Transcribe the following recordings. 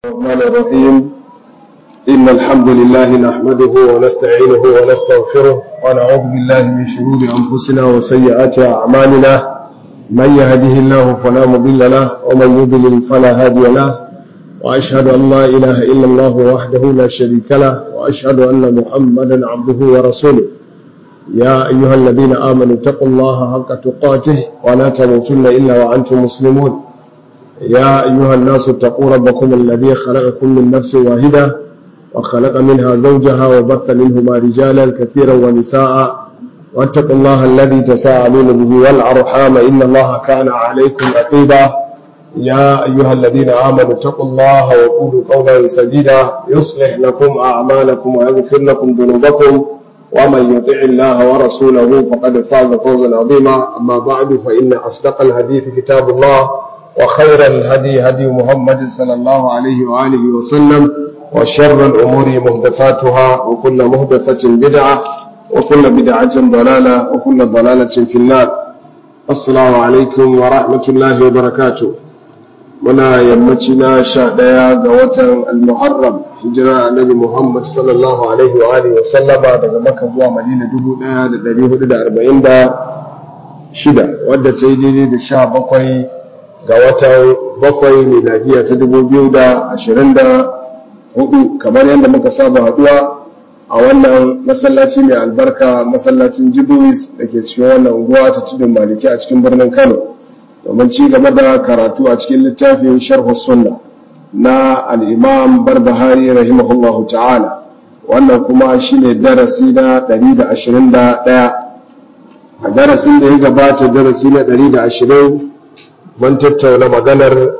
الرحمن الرحيم إن الحمد لله نحمده ونستعينه ونستغفره ونعوذ بالله من شرور أنفسنا وسيئات أعمالنا من يهده الله فلا مضل له ومن يضلل فلا هادي له وأشهد أن لا إله إلا الله وحده لا شريك له وأشهد أن محمدا عبده ورسوله يا أيها الذين آمنوا اتقوا الله حق تقاته ولا تموتن إلا وأنتم مسلمون يا أيها الناس اتقوا ربكم الذي خلقكم من نفس واحدة وخلق منها زوجها وبث منهما رجالا كثيرا ونساء واتقوا الله الذي تساءلون به والأرحام إن الله كان عليكم رقيبا يا أيها الذين آمنوا اتقوا الله وقولوا قولا سديدا يصلح لكم أعمالكم ويغفر لكم ذنوبكم ومن يطع الله ورسوله فقد فاز فوزا عظيما أما بعد فإن أصدق الحديث كتاب الله وخير الهدي هدي محمد صلى الله عليه وآله وسلم وشر الأمور محدثاتها وكل محدثة بدعة وكل بدعة ضلالة وكل ضلالة في النار السلام عليكم ورحمة الله وبركاته muna yammaci na sha ɗaya ga watan al-muharram hijira annabi muhammad sallallahu alaihi wa alihi wa sallama daga maka zuwa madina dubu ɗaya da ɗari hudu da arba'in da shida wadda ta yi daidai da sha bakwai ga watan bakwai miladiya ta dubu biyu da ashirin da hudu kamar yadda muka saba haɗuwa a wannan masallaci mai albarka masallacin jibuis da ke cikin wannan unguwa ta tudun maliki a cikin birnin kano domin ci gaba da karatu a cikin littafin sharhu sunna na al'imam barbahari rahimahullahu ta'ala wannan kuma shine darasi na 121 a darasin da ya gabata darasi na 120 mun tattauna maganar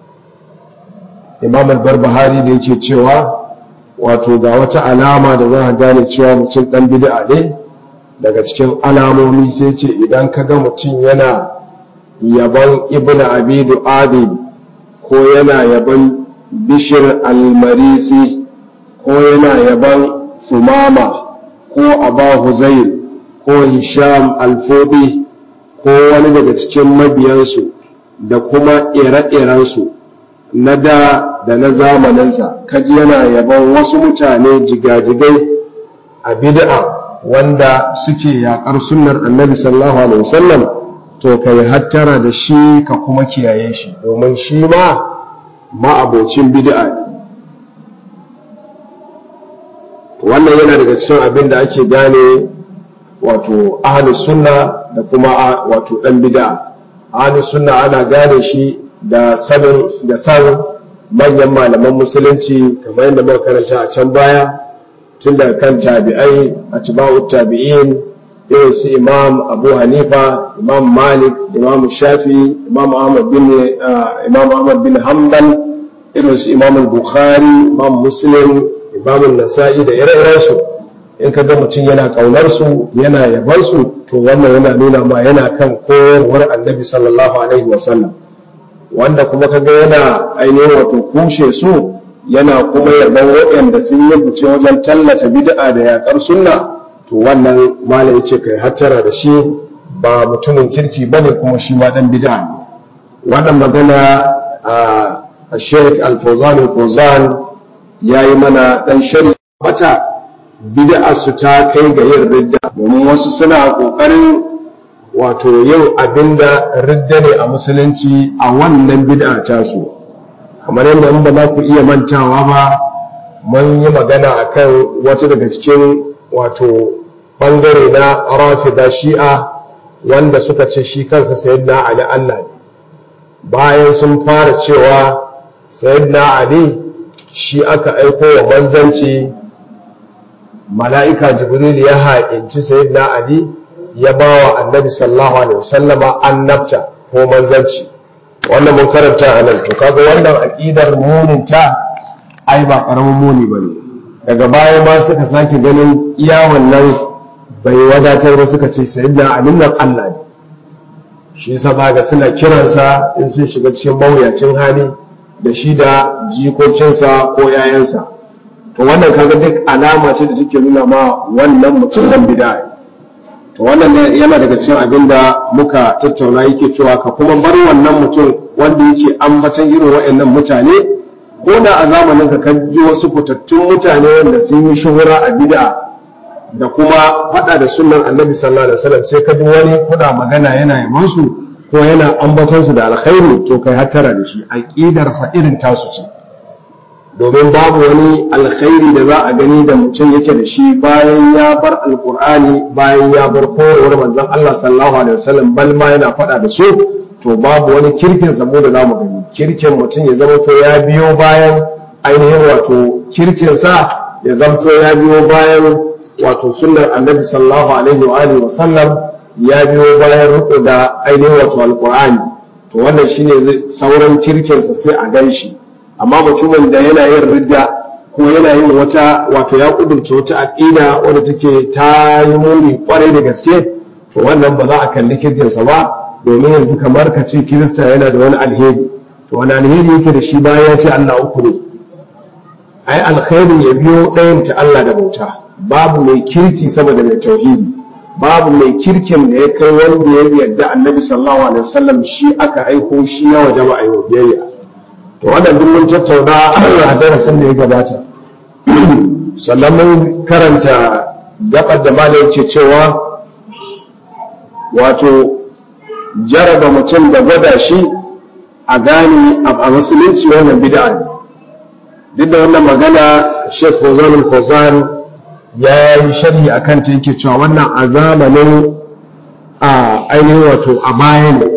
imam barbahari da yake cewa wato ga wata alama da za a gane cewa mutum ɗan bid'a ne daga cikin alamomi sai ce idan ka ga mutum yana yaban ibn abi du'adi ko yana yaban bishir almarisi ko yana yaban sumama ko aba huzail ko hisham alfodi ko wani daga cikin mabiyansu da kuma ire-irensu na da da na zamaninsa kaji yana yaban wasu mutane jigajigai a bid'a wanda suke yaƙar sunnar annabi sallallahu alaihi wasallam to ka yi hattara da shi ka kuma kiyaye shi domin shi ma ma'abocin bid'a ne wannan yana daga cikin abin da ake gane wato ahlus sunna da kuma wato dan bid'a ahlus sunna ana gane shi da sanin da san manyan malaman musulunci kamar yadda muka karanta a can baya tun daga kan tabi'ai atba'ut tabi'in irin su imam abu hanifa imam malik imam shafi imam ahmad bin imam ahmad bin hanbal irin su imam bukhari imam muslim imam nasa'i da ire-iren su in ka ga mutum yana kaunar su yana yabar su to wannan yana nuna ma yana kan koyarwar annabi sallallahu alaihi wasallam wanda kuma kaga yana ainihin wato kushe su yana kuma yaban waɗanda sun yi fice wajen tallata bid'a da yakar sunna to wannan mala ya ce kai hattara da shi ba mutumin kirki ba ne kuma shi ma ɗan bida ne wannan magana a sheik alfozan alfozan ya yi mana ɗan shari mata bid'a su ta kai ga yin ridda domin wasu suna ƙoƙarin wato yin abin da ridda ne a musulunci a wannan bid'a tasu kamar yadda in ba za ku iya mantawa ba mun yi magana akan wata daga cikin wato bangare na rafida shi'a wanda suka ce shi kansa sayyidina ali Allah ne bayan sun fara cewa sayyidina ali shi aka aiko wa manzanci mala'ika jibril ya haƙinci sayyidina ali ya ba wa annabi sallallahu alaihi wasallama annabta ko manzanci wannan mun karanta a nan to kaga wannan aƙidar muninta ai ba ƙaramin muni ba ne daga baya ma suka sake ganin iya wannan bai wadatar ba suka ce sayyidina alin nan Allah ne shi yasa ga suna kiransa in sun shiga cikin mawuyacin hali da shi da jikokinsa ko yayansa to wannan kaga duk alama ce da take nuna ma wannan mutum dan bid'a to wannan yana daga cikin abin da muka tattauna yake cewa ka kuma bar wannan mutum wanda yake ambatan irin waɗannan mutane ko da a zamanin ka kan ji wasu fitattun mutane wanda sun yi shuhura a bid'a da kuma faɗa da sunan annabi sallallahu alaihi wasallam sai ka ji wani kuna magana yana yaman su ko yana ambaton su da alkhairi to kai hattara da shi aqidar sa irin tasu ce domin babu wani alkhairi da za a gani da mutum yake da shi bayan ya bar alqur'ani bayan ya bar koyarwar manzon Allah sallallahu alaihi wasallam bal ma yana faɗa da su to babu wani kirkin sabo da zamu gani kirkin mutum ya zama to ya biyo bayan ainihin wato kirkin sa ya zamto ya biyo bayan wato sunnar annabi sallallahu alaihi wa alihi wa sallam ya biyo bayan riko da ainihin wato alqur'ani to wannan shine sauran kirkin sa sai a gan shi amma mutumin da yana yin ridda ko yana yin wata wato ya kudurta wata aqida wadda take ta yi muni kwarai da gaske to wannan ba za a kalli kirkin sa ba domin yanzu kamar ka ce kirista yana da wani alheri to wani alheri yake da shi bayan ya ce Allah uku ne ai alkhairin ya biyo ɗayan ta Allah da bauta babu mai kirki sama da mai tauhidi babu mai kirkin da ya kai wanda ya yarda annabi sallallahu alaihi wasallam shi aka aiko shi ya waje ba a yi biyayya to wannan duk mun tattauna a darasin da ya gabata sannan mun karanta gabar da malai yake cewa wato jaraba mutum da gwada shi a gane a musulunci wannan bid'a ne duk da wannan magana Sheikh Fawzan al-Fawzan ya yi sharhi a kanta yake cewa wannan a zamanin a ainihin wato a baya ne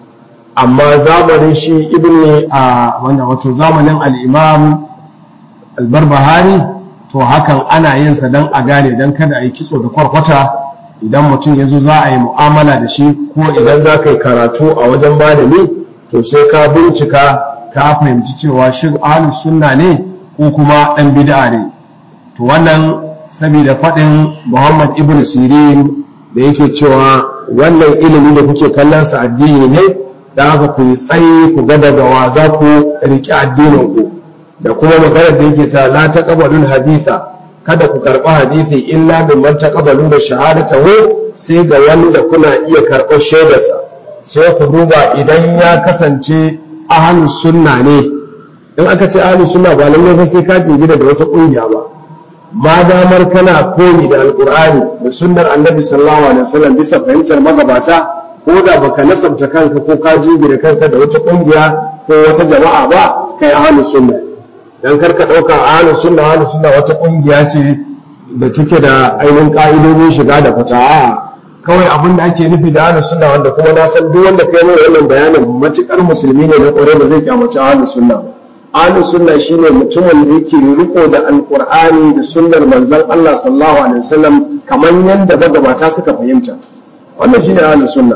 amma zamanin shi ibn a wannan wato zamanin al-imam al-barbahari to hakan ana yin sa dan a gane dan kada a yi kitso da kwarkwata idan mutum ya zo za a yi mu'amala da shi ko idan za ka yi karatu a wajen malami to sai ka bincika ka fahimci cewa shin ahlus sunna ne ko kuma ɗan bid'a ne to wannan saboda faɗin Muhammad ibn Sirin da yake cewa wannan ilimi da kuke kallon sa addini ne da haka ku yi tsayi ku ga daga wa za ku riƙe addinin ku da kuma maganar da yake ta la taqbalul haditha kada ku karɓi hadithi illa min man taqbalu da shahadatahu sai ga wanda kuna iya karɓar shaidarsa sai ku duba idan ya kasance ahlus sunna ne in aka ce ahlus sunna ba lallai fa sai ka jingina da wata ƙungiya ba ma damar kana koyi da alkur'ani da sunnar annabi sallallahu alaihi wasallam bisa fahimtar magabata ko da baka nasabta kanka ko ka jingina kanka da wata kungiya ko wata jama'a ba kai ahlus sunna dan karka dauka ahlus sunna ahlus sunna wata kungiya ce da take da ainihin ka'idojin shiga da fita a kawai abin da ake nufi da ahlus sunna wanda kuma na san duk wanda kai mai wannan bayanin matukar musulmi ne na kore ba zai kyamaci ahlus sunna ba ahlus sunna shine mutumin da yake riko da alqur'ani da sunnar manzon Allah sallallahu alaihi wasallam kamar yanda magabata suka fahimta wannan shine ahlus sunna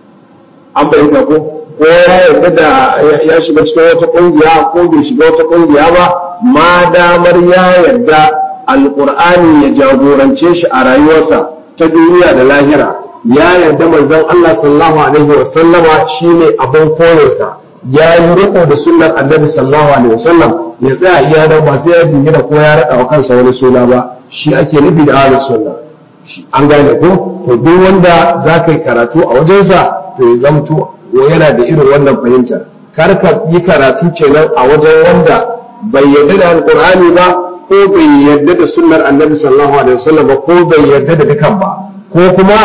an bayyana ko ko ya yarda da ya shiga cikin wata kungiya ko bai shiga wata kungiya ba ma damar ya yarda alqur'ani ya jagorance shi a rayuwarsa ta duniya da lahira ya yarda manzon Allah sallallahu alaihi wasallama shine abin koyarsa ya yi riko da sunnar annabi sallallahu alaihi wasallam ya tsaya iya da ba sai ya jingina ko ya rada wa kansa wani suna ba shi ake nufi da ahlus sunna an gane ko to duk wanda za ka yi karatu a wajensa to ya zamto yana da irin wannan fahimtar kar ka yi karatu kenan a wajen wanda bai yarda da alqur'ani ba ko bai yarda da sunnar annabi sallallahu alaihi wasallam ba ko bai yarda da dukan ba ko kuma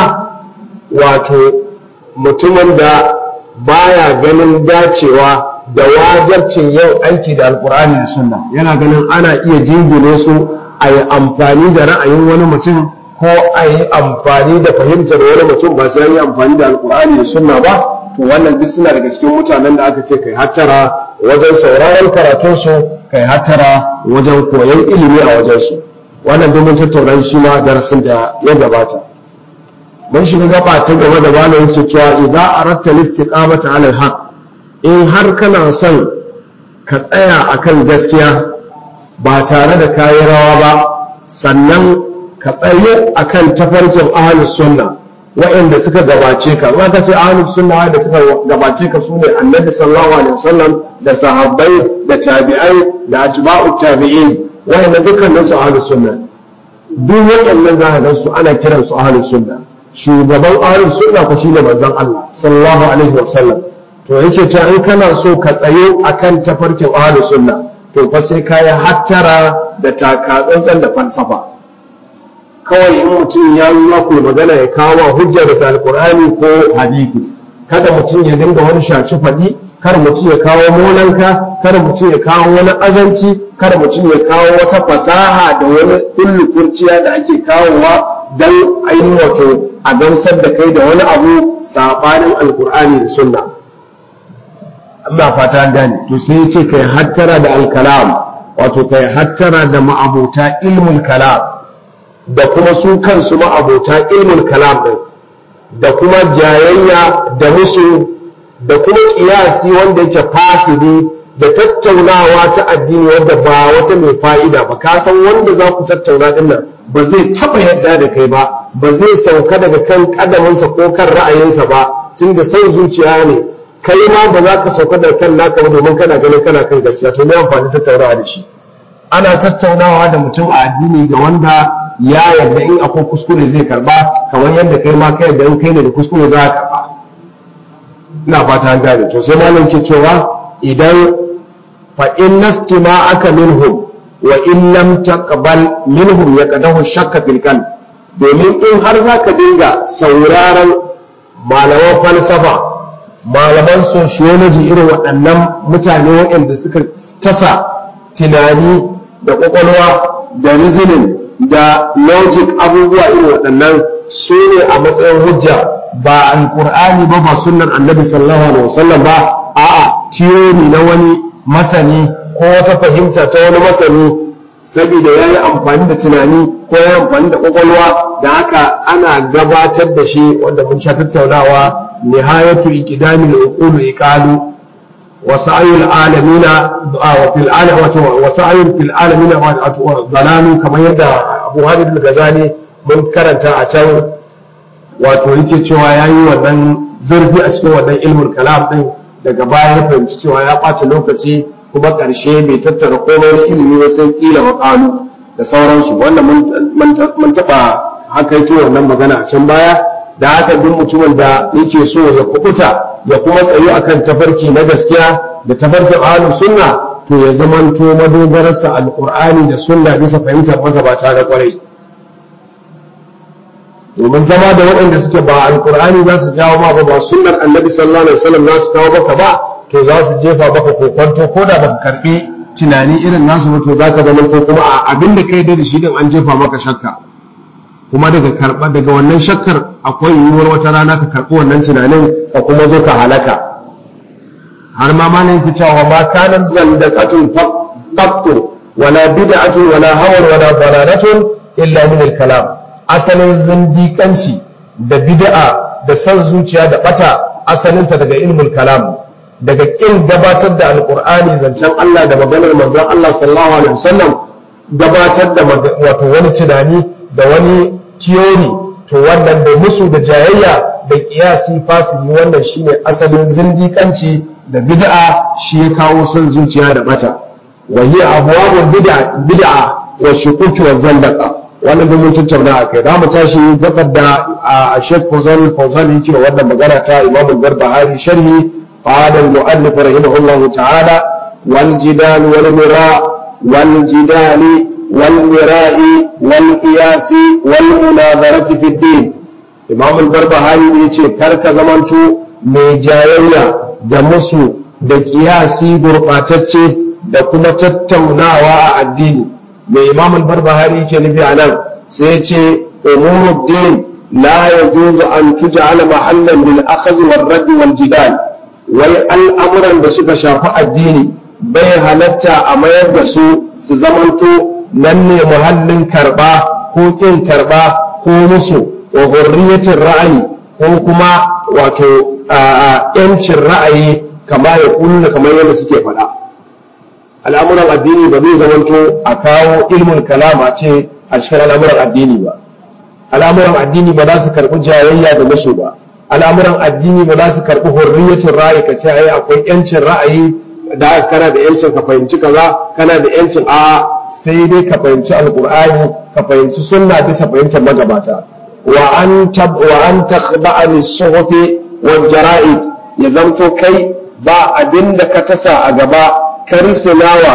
wato mutumin da baya ganin dacewa da wajarcin yau aiki da alkur'ani da sunna yana ganin ana iya jingine su a yi amfani da ra'ayin wani mutum ko a yi amfani da fahimtar wani mutum ba sai yi amfani da alkur'ani da sunna ba to wannan duk suna daga cikin mutanen da aka ce kai hattara wajen sauraron karatunsu kai hattara wajen koyon ilimi a wajensu wannan domin tattauna shi ma darasin da ya gabata mun shiga gaba ta gaba da bala yake cewa idan aratta listiqamata ala alhaq in har kana son ka tsaya akan gaskiya ba tare da kayi rawa ba sannan ka tsayo akan tafarkin ahlus sunna wa'anda suka gabace ka ba ka ce ahlus sunna da suka gabace ka sune annabi sallallahu alaihi wasallam da sahabbai da tabi'ai da atba'ut tabi'in wa'anda dukkanin su ahlus sunna duk waɗannan za ka ga su ana kiransu ahlus sunna shugaban ahlus sunna ko shine manzon Allah sallallahu alaihi wasallam to yake cewa in kana so ka tsayo akan tafarkin ahlus sunna to fa sai kayi hattara da takatsantsan da falsafa kawai in mutum ya yi maku magana ya kawo hujja daga alkur'ani ko hadisi kada mutum ya dinga wani shaci faɗi kar mutum ya kawo molanka kar mutum ya kawo wani azanci kar mutum ya kawo wata fasaha da wani kullu kurciya da ake kawowa don ainihin wato a gamsar da kai da wani abu saɓanin alkur'ani da sunna amma fata gane to sai ya ce kai hattara da alkalam wato kai hattara da ma'abota ilmul kalam da kuma su kansu ma'abota ilmul kalam din da kuma jayayya da musu da kuma kiyasi wanda yake fasidi da tattaunawa ta addini wanda ba wata mai fa'ida ba ka san wanda za ku tattauna din nan ba zai taba yadda da kai ba ba zai sauka daga kan kadaminsa ko kan ra'ayinsa ba tunda son zuciya ne kai ma ba za ka sauka daga kan naka ba domin kana ganin kana kan gaskiya to me amfani tattaunawa da shi ana tattaunawa da mutum a addini ga wanda ya yarda in akwai kuskure zai karba kamar yadda kai ma ka yarda in kai ne da kuskure za ka karba ina fata an gane to sai malam ke cewa idan fa in nastima aka minhum wa in lam taqbal minhum yaqadahu shakka fil qalb domin in har zaka dinga sauraron malaman falsafa malaman sociology irin waɗannan mutane waɗanda suka tasa tunani da ƙwaƙwalwa da reasoning da logic abubuwa irin waɗannan su ne a matsayin hujja ba alƙur'ani ba ba sunnar annabi sallallahu alaihi wasallam ba a'a tiyori na wani masani ko wata fahimta ta wani masani saboda ya yi amfani da tunani ko ya yi amfani da ƙwaƙwalwa da haka ana gabatar da shi wanda mun sha tattaunawa nihayatu iqdamil uqul iqalu وسعي العالمين وفي العالم وسعي في العالمين ضلال كما يدعى أبو هادي الغزالي mun karanta a can wato yake cewa ya yi wannan zurfi a cikin wannan ilmul kalam din daga baya ya fahimci cewa ya ɓace lokaci kuma ƙarshe bai tattara komai na ilimi ba sai ƙila wa ƙalu da sauransu wannan mun taɓa hakaito wannan magana a can baya da haka duk mutumin da yake so ya kubuta ya kuma tsayu akan tafarki na gaskiya da tafarkin ahlus sunna to ya zamanto madogararsa alqur'ani da sunna bisa fahimtar magabata da kwarai domin zama da waɗanda suke ba alqur'ani za su jawo ma ba ba sunnar annabi sallallahu alaihi wasallam za su kawo maka ba to za su jefa maka kokonto ko da baka karbi tunani irin nasu ba to zaka zamanto kuma a abin da kai da shi din an jefa maka shakka kuma daga karba daga wannan shakkar akwai yiwuwar wata rana ka karbi wannan tunanin ka kuma zo ka halaka har ma malin ki cewa ma kanan zandaqatun faqtu wala bid'atun wala hawan wala dalalatun illa min al-kalam asalin zindiƙanci da bid'a da san zuciya da bata asalinsa daga ilmul kalam daga kin gabatar da alqur'ani zancen Allah da maganar manzon Allah sallallahu alaihi wasallam gabatar da wato wani tunani da wani tiyori to wannan da musu da jayayya da kiyasi fasili wannan shine asalin zindiƙanci da bid'a shi ya kawo son zuciya da bata wa hiya abwabul bid'a bid'a wa shukuki wa zandaqa wannan da mun tattauna a kai zamu tashi gabar da a Sheikh Fawzan Fawzan yake da wannan magana ta Imam Al-Barbahari sharhi qala al-mu'allif rahimahullahu ta'ala wal jidal wal mira wal jidali والمراء والقياس والمناظرة في الدين إمام البربهاري يقول كرك زمانتو ميجايا da musu da kiyasi gurɓatacce da kuma tattaunawa a addini mai imam al-barbahari yake nufi a nan sai ce umuruddin la yajuzu an tuj'ala mahallan lil akhdh wal radd wal jidal wai al'amuran da suka shafi addini bai halatta a mayar da su su zamanto nan ne muhallin karɓa ko ƙin karɓa ko musu wa hurriyatin ra'ayi ko kuma wato ‘yancin ra'ayi kama ya kunna kamar yadda suke faɗa al'amuran addini ba zai zamanto a kawo ilmin kalama ce a cikin al'amuran addini ba al'amuran addini ba za su karɓi jayayya da musu ba al'amuran addini ba za su karɓi hurriyatin ra'ayi ka ce ai akwai ‘yancin ra'ayi da kana da ‘yancin ka fahimci kaza kana da ‘yancin a'a sai dai ka fahimci alkur'ani ka fahimci sunna bisa fahimtar magabata wa an tab wa an takhda'a lis-suhufi wal jara'id ya zanto kai ba abinda ka tasa a gaba ka risinawa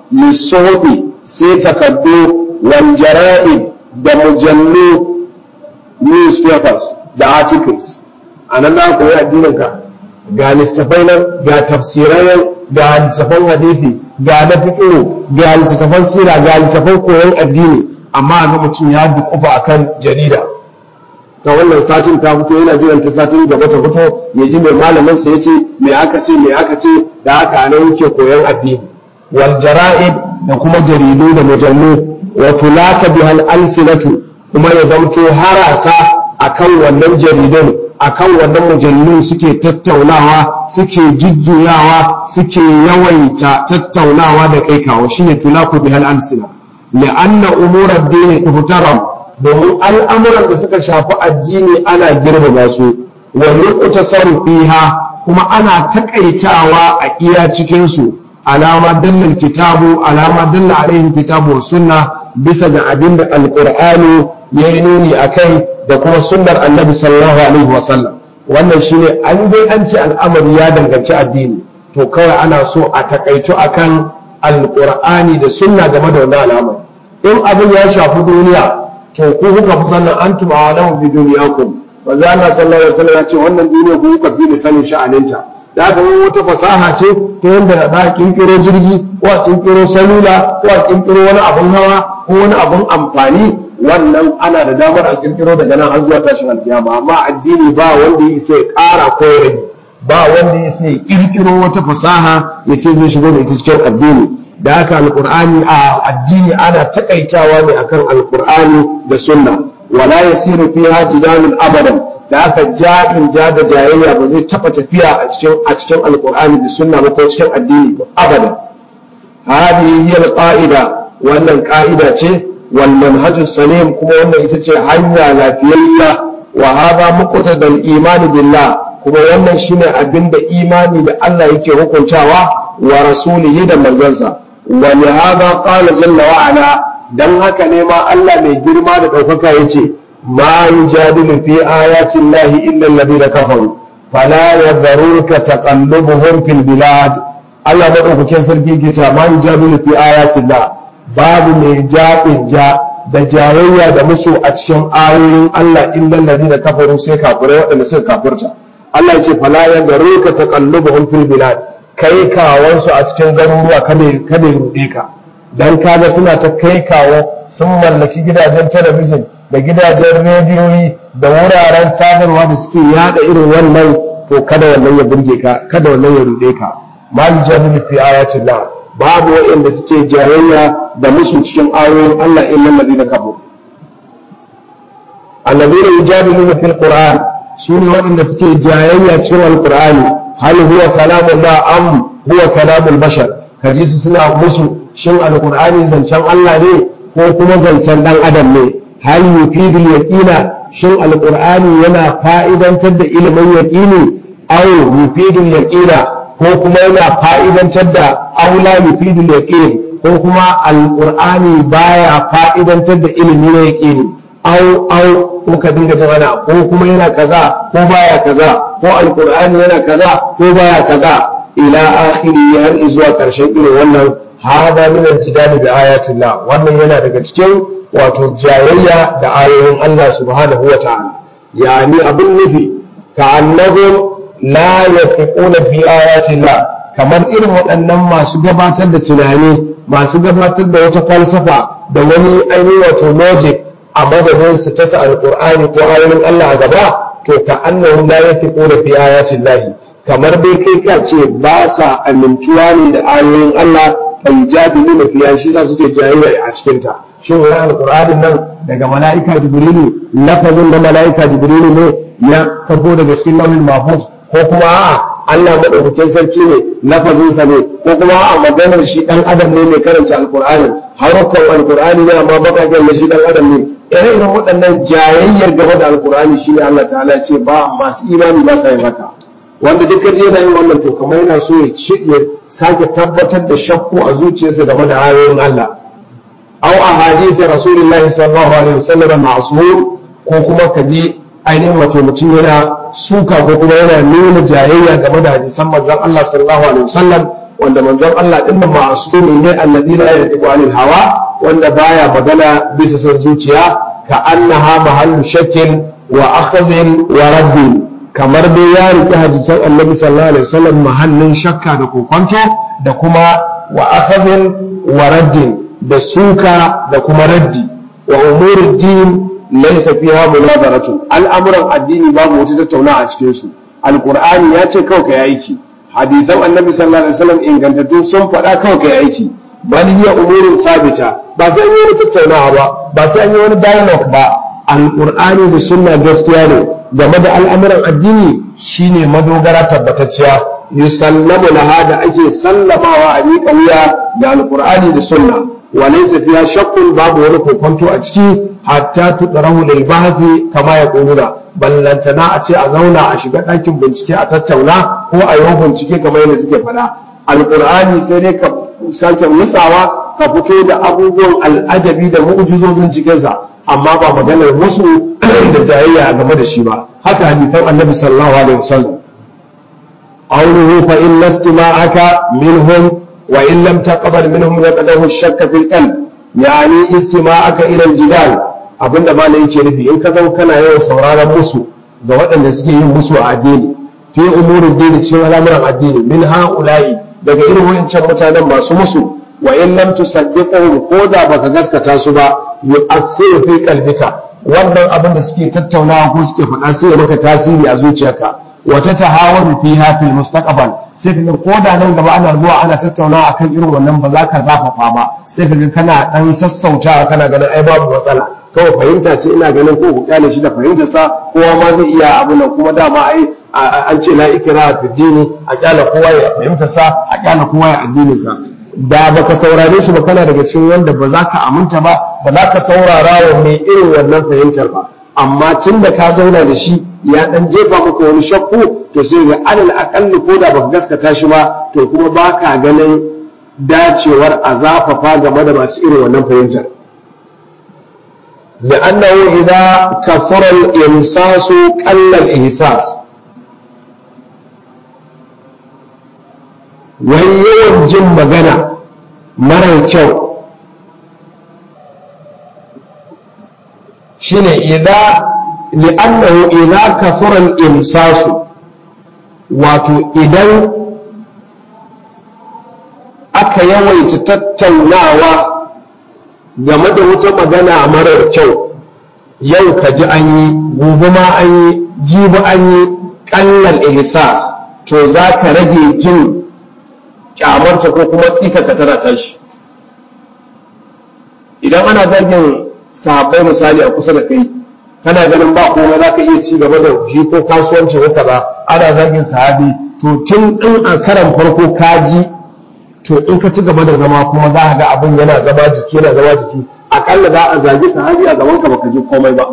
lissofi sai takardu wal jara'id da mujallu newspapers da articles a nan za koyi addinin ka ga littattafai nan ga tafsirai nan ga littattafan hadisi ga na fiqh ga littattafan sira ga littattafan koyon addini amma ga mutum ya dukufa akan jarida ta wannan satin ta fito yana jiran ta satin gaba ta fito ya ji mai malamin sa yace me aka ce me aka ce da haka nan yake koyon addini wal jara'id da kuma jaridu da mujallu wa tulaka bihal alsinatu kuma ya zamto harasa akan wannan jaridun akan wannan mujallun suke tattaunawa suke jujjuyawa suke yawaita tattaunawa da kai kawo shine tulaku bihal alsina li'anna umura ad-din tuhtaram domin al'amuran da suka shafi addini ana girmama su wani kuta fiha kuma ana takaitawa a iya cikinsu alama dallal kitabu alama dalla alaihi kitabu wa sunna bisa ga abin da alqur'ani ya yi nuni a kai da kuma sunnar annabi sallallahu alaihi wasallam wannan shine an dai an ce al'amari ya danganci addini to kawai ana so a takaito akan alqur'ani da sunna game da wannan al'amari in abin ya shafi duniya to ku kuka fi sannan an tuba wa lahu bi duniyakum wa za Allah sallallahu alaihi wasallam ya ce wannan duniya ku kuka fi da sanin sha'aninta da haka wani wata fasaha ce ta yadda za a kinkiro jirgi ko a kinkiro salula ko a kinkiro wani abun hawa ko wani abun amfani wannan ana da damar a kirkiro daga nan har zuwa tashin alkiyama amma addini ba wanda ya isa ya ƙara ko ya rage ba wanda ya isa ya kirkiro wata fasaha ya ce zai shigo da ita cikin addini da haka alkur'ani a addini ana takaitawa ne akan alkur'ani da sunna wala yasiru fiha jidalun abadan da haka ja'in ja da jayayya ba zai taba tafiya a cikin a cikin alkur'ani da sunna ba ko cikin addini ba abadan hadihi hiya alqaida wannan ka'ida ce wal manhaju salim kuma wannan ita ce hanya lafiyayya wa hadha muqtadal imani billah kuma wannan shine abinda imani da Allah yake hukuntawa wa rasulihi da manzansa ولهذا قال جل وعلا dan haka ne ma Allah mai girma da ɗaukaka ya ce ma yujadilu fi ayatin lahi illa alladhina kafaru fala yadhurruka taqallubuhum fil bilad Allah madaukakin sarki ke cewa ma yujadilu fi ayatin la babu mai jaɓin ja da jayayya da musu a cikin ayoyin Allah illa alladhina kafaru sai kafirai waɗanda suka kafirta Allah ya ce fala yadhurruka taqallubuhum fil bilad kai kawansu a cikin garuruwa kada ya ruɗe ka don kaga suna ta kai kawo sun mallaki gidajen talabijin da gidajen rediyoyi da wuraren sadarwa da suke yada irin wannan to kada wannan ya burge ka kada wannan ya ruɗe ka ma yujadilu fi ayatin la babu wa'anda suke jayayya da musu cikin ayoyin Allah illal ladina kafaru alladina yujadiluna fil qur'an sune waɗanda suke jayayya cikin alqur'ani hal huwa kalamullah am huwa kalamul bashar kaji su suna musu shin alqur'ani zancen Allah ne ko kuma zancen dan adam ne hal yufidul yaqina shin alqur'ani yana fa'idantar da ilimin yaqini aw yufidul yaqina ko kuma yana fa'idantar da aula yufidul yaqin ko kuma alqur'ani baya fa'idantar da ilimi na yaqini au au ko ka dinga jama'a ko kuma yana kaza ko baya kaza ko alqur'ani yana kaza ko baya kaza ila akhiri har zuwa karshen irin wannan hada min al-jidal bi ayatillah wannan yana daga cikin wato jayayya da ayoyin Allah subhanahu wa ta'ala yani abin nufi ka annahum la yafiquna fi ayatillah kamar irin waɗannan masu gabatar da tunani masu gabatar da wata falsafa da wani ainihin wato logic a madadin su ta sa alqur'ani ko ayoyin Allah a gaba to ka annahum la yafiquna fi ayatillah kamar dai kai ka ce ba sa amintuwa ne da ayoyin Allah kan jadili na fiya shi sa suke jayayya a cikin ta shin wani alqur'anin nan daga mala'ika jibrilu lafazin da mala'ika jibrilu ne ya karbo daga cikin lauhin mahfuz ko kuma a'a Allah madaukakin sarki ne lafazinsa ne ko kuma a maganar shi dan adam ne mai karanta alqur'ani harukan alqur'ani ne amma bakaken da shi dan adam ne ire-iren waɗannan jayayyar gaba da alqur'ani shine Allah ta'ala ce ba masu imani ba sa yin haka wanda duk kaje yana yin wannan to kamar yana so ya sake tabbatar da shakku a zuciyarsa game da ayoyin Allah aw ahadith rasulullahi sallallahu alaihi wasallam ma'sur ko kuma kaji ainihin wato mutum yana suka ko kuma yana nuna jayayya game da hadisan manzon Allah sallallahu alaihi wasallam wanda manzon Allah din nan ma'asumi ne alladhi la yadiqu anil hawa wanda baya magana bisa son zuciya ka annaha mahallu shakkin wa akhzin wa raddin kamar dai ya riƙe hadisan annabi sallallahu alaihi wasallam mahallin shakka da kokonto da kuma wa akhazin wa raddin da suka da kuma raddi wa umurud din laysa fiha munadaratu al'amuran addini babu wata tattauna a cikin su alqur'ani ya ce kawai kai aiki hadisan annabi sallallahu alaihi wasallam ingantattu sun faɗa kawai kai aiki bal hiya umurun sabita ba sai an yi wani tattaunawa ba ba sai an yi wani dialogue ba alqur'ani da sunna gaskiya ne game da al'amuran addini shine madogara tabbatacciya yusallamu laha da ake sallamawa a miƙa wuya da alƙur'ani da sunna wa laysa fiha shakkun babu wani kokonto a ciki hatta tudrahu lil bahthi kama yaquluna ballantana a ce a zauna a shiga ɗakin bincike a tattauna ko a yi bincike kamar yadda suke faɗa alƙur'ani sai dai ka sake nutsawa ka fito da abubuwan al'ajabi da mu'jizozin cikinsa amma ba maganar musu da jayayya game da shi ba haka hadithan annabi sallallahu alaihi wasallam qawluhu fa in istima'aka minhum wa in lam taqbal minhum yaqdahu ash-shakka fil qalb yani istima'aka ila al-jidal abinda ma yake nufi in ka zama kana yawan sauraron musu ga waɗanda suke yin musu a addini fi umurin dini cikin al'amuran addini min ha'ula'i daga irin wayancan mutanen masu musu wa in lam tusaddiquhum ko da baka gaskata su ba yu'athiru fi qalbika wannan abin da suke tattaunawa ko suke faɗa sai ya maka tasiri a zuciyarka wa tatahawaru fiha fil mustaqbal sai kaga ko da nan gaba ana zuwa ana tattaunawa akan irin wannan ba za ka zafafa ba sai kaga kana dan sassautawa kana ganin ai babu matsala kawai fahimta ce ina ganin ko ku kyale shi da fahimtar sa kowa ma zai iya abu nan kuma dama ai an ce la ikra fi dini a kyala kowa ya fahimtar sa a kyala kowa ya addinin sa da baka saurare shi ba kana daga cikin wanda ba za ka aminta ba ba za ka saurara wa mai irin wannan fahimtar ba amma tun da ka zauna da shi ya dan jefa maka wani shakku to sai ga alal akalli ko da baka gaskata shi ba to kuma ba ka ganin dacewar a zafafa game da masu irin wannan fahimtar لأنه إذا كثر الإمساس قل الإحساس wani yawan jin magana marar kyau shine idan li'annahu idan kafuran imsasu wato idan aka yawaita tattaunawa game da wata magana marar kyau yau ka ji an yi gobe ma an yi jibi an yi ƙallal ihsas to za ka rage jin kyamarta ko kuma tsikaka tana tashi idan ana zagin sahabbai misali a kusa da kai kana ganin ba komai za ka iya ci gaba da shi ko kasuwanci ko kaza ana zagin sahabi to tun in a karan farko ka ji to in ka ci gaba da zama kuma za ka ga abin yana zama jiki yana zama jiki akalla za a zagi sahabi a gaban ka baka ji komai ba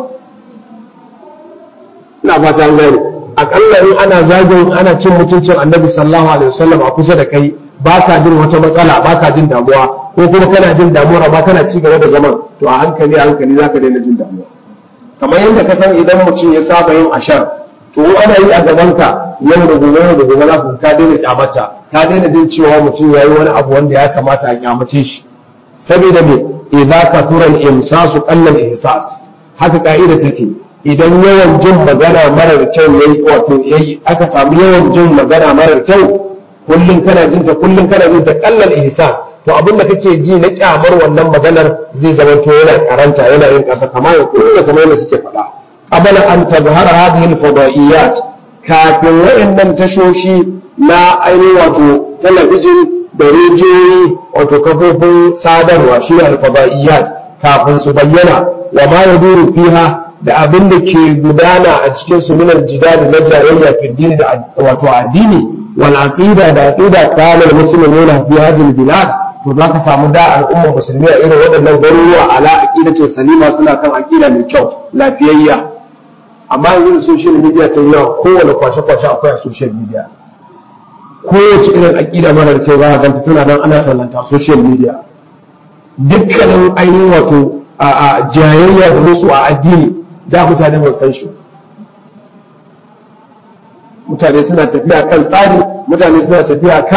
ina fata an gane akalla in ana zagin ana cin mutuncin annabi sallallahu alaihi wasallam a kusa da kai ba ka jin wata matsala ba ka jin damuwa ko kuma kana jin damuwa amma kana ci gaba da zaman to a hankali a hankali za ka daina jin damuwa kamar yadda ka san idan mutum ya saba yin ashar to ana yi a gabanka yau da gobe yau da gobe za ku ka daina kyamata ka daina jin cewa mutum ya yi wani abu wanda ya kamata a kyamace shi saboda me idza kathura al-imsasu qalla al-ihsas haka ka'ida take idan yawan jin magana marar kyau yayi wato yayi aka samu yawan jin magana marar kyau kullum kana jin ta kullum kana jin ta kallal ihsas to abin da kake ji na kyamar wannan maganar zai zama to yana karanta yana yin kasa kamar ya kullu kamar yadda suke faɗa qabla an tazhara hadhihi al-fadaiyat kafin wayannan tashoshi na ainihin wato talabijin da rediyoyi wato kafofin sadarwa shi ne al-fadaiyat kafin su bayyana wa ma yaduru fiha da abin da ke gudana a cikin su min al-jidal na jayayya fi dini da wato addini والعقيدة da aqida kana almuslimuna fi hadhihi albilad to zaka samu da al'ummar musulmi a irin waɗannan garuruwa ala aqidatin salima suna kan aqida mai kyau lafiyayya amma yanzu da social media ta yawa kowane kwashe kwashe akwai a social media kowace irin aqida mara kyau za ka ganta tana nan ana sallanta social media dukkanin ainihin wato a jayayya da musu a addini da mutane ba san shi mutane suna tafiya kan tsari mutane suna tafiya kan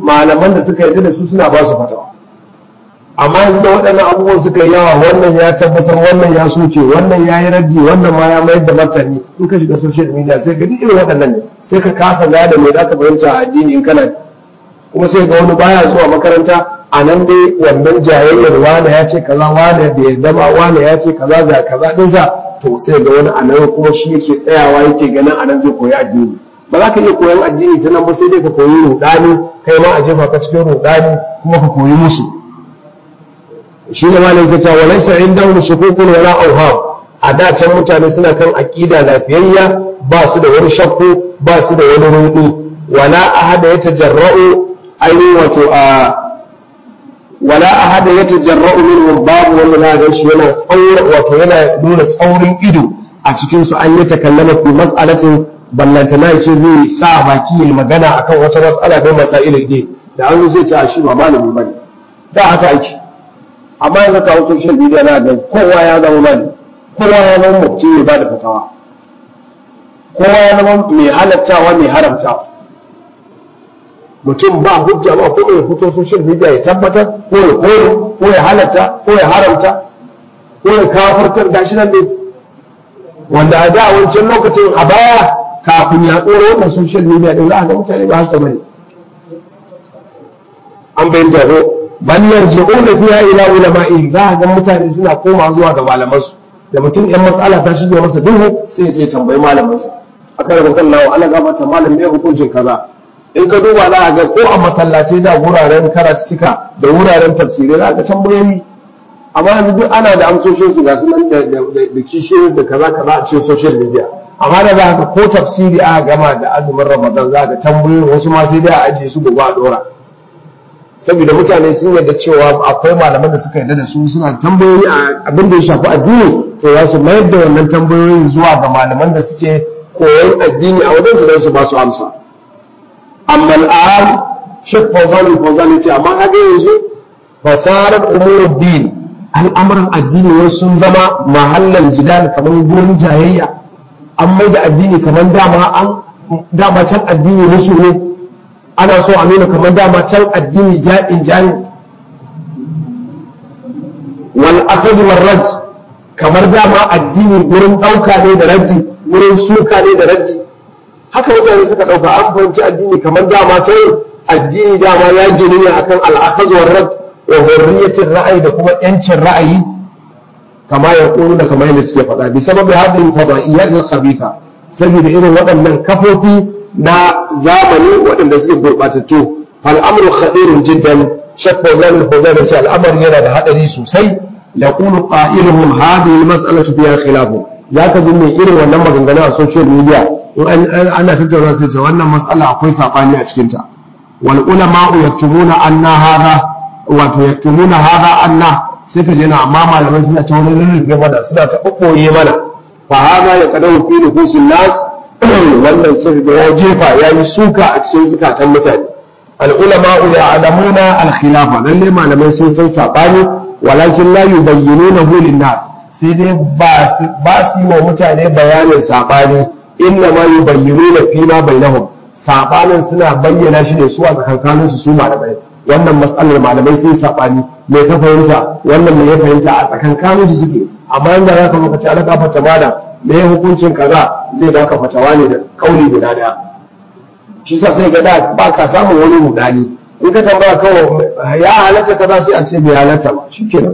malaman da suka yarda da su suna ba su fatawa amma yanzu da waɗannan abubuwan suka yi yawa wannan ya tabbatar wannan ya soke wannan ya yi raddi wannan ma ya mayar da martani in ka shiga social media sai ga duk irin waɗannan ne sai ka kasa gada me za ka fahimta a addini in kana kuma sai ga wani baya zuwa makaranta a nan dai wannan jayayyar wane ya ce kaza wane da yarda ba wane ya ce kaza ga kaza ɗinsa to sai ga wani a nan kuma shi yake tsayawa yake ganin a nan zai koyi addini ba za ka iya koyan addini ta nan ba sai dai ka koyi rudani kai ma a jefa ka cikin rudani kuma ka koyi musu shi ne malam ke cewa laysa indahum shukukun wala awham a da can mutane suna kan aqida lafiyayya ba su da wani shakku ba su da wani rudu wala ahada yatajarra'u ainihin wato a wala ahada yatajarra'u minhum babu wanda za ga shi yana tsaura wato yana nuna tsaurin ido a cikin su an yi takallama fi mas'alatin ballantana ce zai sa baki ya magana akan wata mas'ala ko masailin ne da an zai ce a shi ba malami bane da haka ake amma yanzu kawo social media na ga kowa ya zama mali kowa ya zama mutum ya bada fatawa kowa ya zama mai halattawa mai haramtawa mutum ba hujja ba ko ya fito social media ya tabbatar ko ya kore ko ya halatta ko ya haramta ko ya kafartar gashi nan ne wanda a da wancan lokacin a baya kafin ya ɗora wannan social media ɗin za a ga mutane ba haka bane an bayyana ko bal yarji'una fiha ila ulama'ihim za a ga mutane suna koma zuwa ga malamansu da mutum yan mas'ala ta shige masa duhu sai ya je tambayi malamansa aka rabu kan lawa ana gabata malam ne hukuncin kaza in ka duba za a ga ko a masallatai da wuraren karatuttuka da wuraren tafsirai za a ga tambayoyi amma yanzu duk ana da amsoshin su ga su nan da kishiyoyi da kaza kaza a cikin social media amma da za ka ko tafsiri aka gama da azumin ramadan za ka tambayoyi wasu ma sai dai a ajiye su gobe a dora saboda mutane sun yarda cewa akwai malaman da suka yarda da su suna tambayoyi a abin da ya shafi addini to za su mayar da wannan tambayoyin zuwa ga malaman da suke koyon addini a wajen su don su ba su amsa amma al'am shek fawzan fawzan ce amma haka yanzu fasarar umurud din al'amuran addini wasu sun zama mahallan jidal kamar gurin jayayya an mai da addini kamar dama an dama can addini musu ne ana so a nuna kamar dama can addini ja'in jani wal akhadh wal rad kamar dama addini gurin dauka ne da raddi gurin suka ne da raddi haka mutane suka dauka an fahimci addini kamar dama can addini dama ya gini ne akan al akhadh wal rad wa hurriyatir ra'ayi da kuma yancin ra'ayi kama ya da kamar yadda suke faɗa bi sababi hadhihi fadaiyat al khabitha saboda irin waɗannan kafofi na zamani waɗanda suke gurɓatattu al'amuru khadirun jiddan shak fawzan fawzan ce al'amari yana da haɗari sosai ya qulu qa'iluhum hadhihi mas'alatu fiha khilafu zaka ji mai irin wannan maganganu a social media in ana tattauna sai ce wannan mas'ala akwai sabani a cikin ta wal ulama'u yaktumuna anna hadha wato yaktumuna hadha anna sai ka je na amma malamai suna ta wani rurrufe mana suna ta ɓoɓɓoye mana fa hadha ya qadawu fi nufusin nas wannan sai da ya jefa ya yi suka a cikin zukatan mutane al'ulama ya alamuna al-khilafa lalle malamai sun san sabani walakin la yubayyinuna hu nas sai dai ba su yi wa mutane bayanin sabani inna ma yubayyinuna fi ma bainahum sabanin suna bayyana shi ne su a tsakankanin su su malamai wannan mas'alar malamai sun sabani me ka fahimta wannan me ya fahimta a tsakankanin su suke amma inda za ka zo ka ci alaka fata mada me hukuncin kaza zai baka fatawa ne da kauli guda daya shi sa sai ga da ba ka samun wani mudani in ka tambaya kawai ya halatta kaza sai a ce bai halatta ba shikenan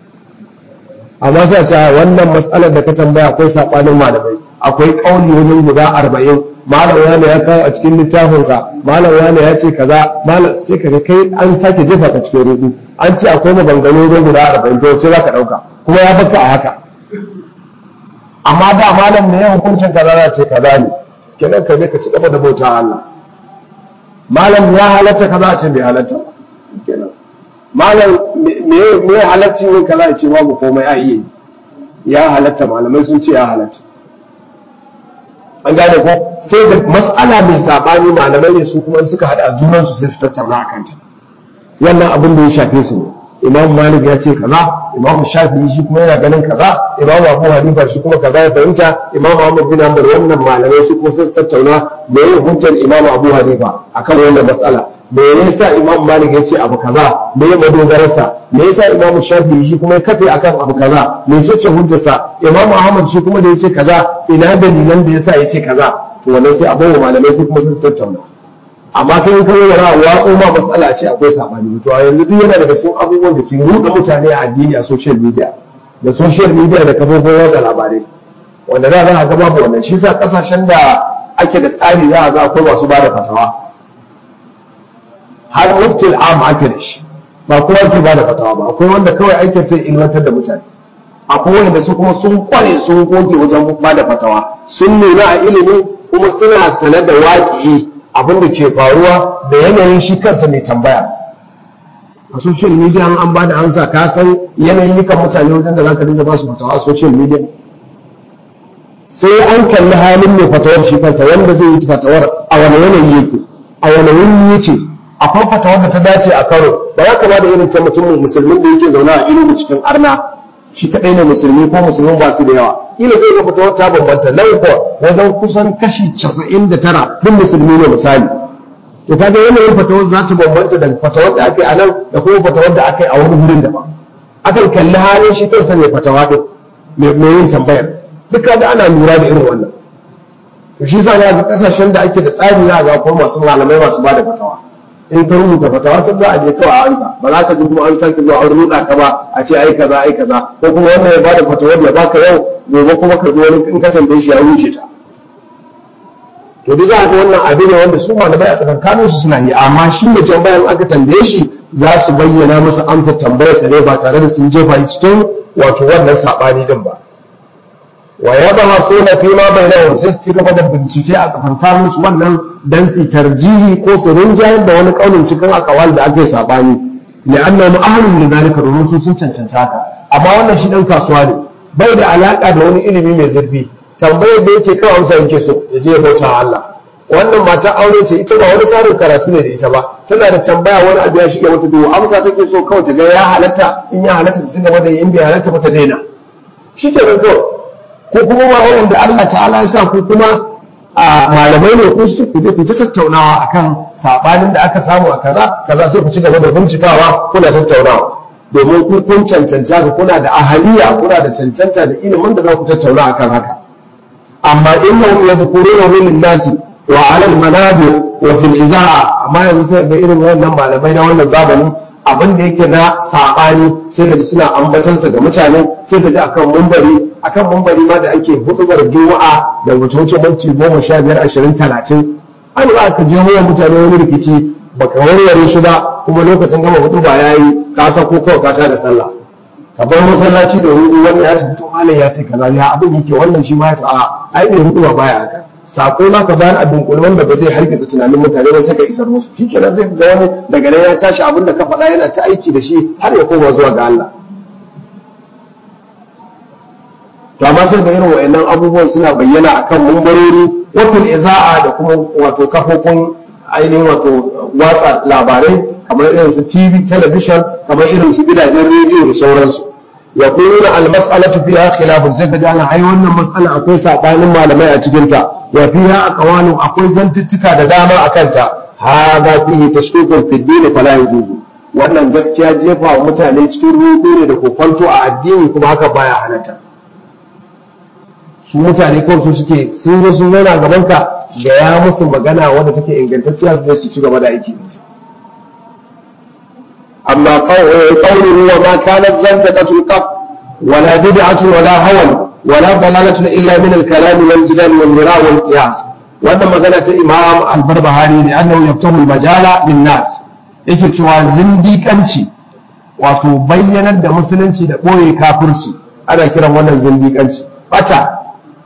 amma sai a ce wannan matsalar da ka tambaya akwai sabanin malamai akwai kauli wajen guda arba'in malam wani ya kawo a cikin littafinsa malam wani ya ce kaza malam sai ka kai an sake jefa ka cikin rudu an ce akwai maganganu wajen guda arba'in to sai za ka ɗauka kuma ya baka a haka amma da malam ne ya hukuncin kaza za ce kaza ne kenan ka je ka ci gaba da bauta Allah malam ya halatta kaza ce bai halatta kenan malam me me halaccin yin kaza ce babu komai a iya ya halatta malamai sun ce ya halatta an gane ko sai da mas'ala mai sabani malamai ne su kuma suka hada junan su sai su tattauna akan ta wannan abin da ya shafe su ne imam malik ya ce kaza imam shafi'i shi kuma yana ganin kaza imam abu hanifa shi kuma kaza ya fahimta imam ahmad bin hanbal wannan malamai su kuma sai su tattauna me yin hujjar imam abu hanifa akan wannan mas'ala me yasa imam malik ya ce abu kaza me ya madogararsa me yasa imam shafi'i shi kuma ya kafe akan abu kaza me ce ce hujjarsa imam ahmad shi kuma da ya ce kaza ina dalilan da yasa ya ce kaza to wannan sai a bawa malamai su kuma su tattauna amma kai kai yana watso ma matsala ce akwai sabani to a yanzu duk yana daga cikin abubuwan da ke ruɗa mutane a addini a social media da social media da kafofin watsa labarai wanda da za a ga babu wannan shi sa kasashen da ake da tsari za a ga akwai masu ba da fatawa har muftil am ake da shi ba kowa ke ba da fatawa ba akwai wanda kawai aikin sai ilmantar da mutane akwai wanda su kuma sun kware sun goge wajen ba da fatawa sun nuna a ilimi kuma suna sane da waƙi abin da ke faruwa da yanayin shi kansa mai tambaya a social media an ba da amsa ka san yanayin kan mutane wajen da za ka dinga ba su fatawa a social media sai an kalli halin mai fatawar shi kansa wanda zai yi fatawar a wani yanayi yake a wani wuri yake akwai fatawar da ta dace a karo ba ya kama da irin ta mutum musulmin da yake zaune a ilimin cikin arna shi kadai ne musulmi ko musulmin ba su da yawa kila sai ga fatawar ta bambanta nan ko wajen kusan kashi 99 duk musulmi ne misali to kaga yanayin fatawar za ta bambanta da fatawar da ake a nan da kuma fatawar da aka yi a wani wurin daban akan kalli halin shi kansa mai fatawa din mai yin tambayar duka da ana lura da irin wannan to shi sa ga kasashen da ake da tsari za ga kuma masu malamai masu bada fatawa in ka rubuta fatawa sai za a je kawai a ansa ba za ka ji kuma an sake zuwa an ruɗa ka ba a ce ai kaza ai kaza ko kuma wannan ya bada fatawar ya baka yau gobe kuma ka zo wani in ka tambaye shi ya rushe ta to duk za ga wannan abin ne wanda su malamai a tsakankanin su suna yi amma shi ne can bayan aka tambaye shi za su bayyana masa amsar tambayarsa ne ba tare da sun jefa shi cikin wato wannan saɓani din ba wa ya ba suna fi ma bai da sai su gaba da bincike a tsakankanin su wannan dan su tarjihi ko su rinjayar da wani kaunin cikin akawal da ake saɓani li'annahu ahlun da zalika domin su sun cancanta haka amma wannan shi dan kasuwa ne bai da alaka da wani ilimi mai zurfi tambayar da yake kawai amsa yake so ya je ya bauta wa Allah wannan mata aure ce ita ba wani tarin karatu ne da ita ba tana da tambaya wani abu ya shige mata duhu amsa take so kawai ta ga ya halatta in ya halatta ta cigaba da in bai halatta ba ta daina shi ke nan kawai ko kuma ma wanda Allah ta'ala ya sa ku kuma a malamai ne ku su ku je ku ta tattaunawa akan sabanin da aka samu a kaza kaza sai ku ci gaba da bincikawa kuna tattaunawa domin ku kun cancanta ka kuna da ahaliya kuna da cancanta da ilimin da za ku tattauna akan haka amma innahum yadhkuruna min nasi wa ala al-manabir wa fil izaa amma yanzu sai ga irin wannan malamai na wannan zamani abin da yake na sabani sai ka ji suna ambatan sa ga mutane sai ka ji akan mumbari akan mumbari ma da ake hudubar juma'a da wuce wuce minti goma sha biyar ashirin talatin an za ka je wa mutane wani rikici baka warware shi ba kuma lokacin gama hudu ba yayi ka sako kawai ka tada sallah ka bar masallaci da hudu wani ya tafi to malam ya ce kaza ya abin yake wannan shi ma ya ta a ai bai hudu ba baya haka sako za ka bayar a dunkule wanda ba zai hargitsa tunanin mutane ba sai ka isar musu shi kenan zai ga wani daga nan ya tashi abin da ka faɗa yana ta aiki da shi har ya koma zuwa ga Allah to amma sai da irin wayannan abubuwan suna bayyana akan mumbarori wakil iza'a da kuma wato kafofin ainihin wato watsa labarai kamar irin su TV television kamar irin su gidajen rediyo da sauransu ya kuma almas'alatu fiha khilafun sai ka ji ana ai wannan mas'ala akwai sabanin malamai a cikin ta wa fiha aqwalu akwai zantuttuka da dama akan ta hada fihi tashkukun fi din fala yajuzu wannan gaskiya jefa wa mutane cikin ruɗu ne da kokonto a addini kuma haka baya halatta su mutane kawai su suke sun zo sun zauna gaban ka da ya musu magana wadda take ingantacciya su je su ci gaba da aiki da ita أما قوله وما كانت زندقة القط ولا بدعة ولا هوى ولا ضلالة إلا من الكلام والجدال والمراء والقياس وأنا مغنى إمام البربهاري لأنه يفتح المجال للناس yake cewa zindiƙanci wato bayyanar da musulunci da ɓoye kafirci ana kiran wannan zindiƙanci bata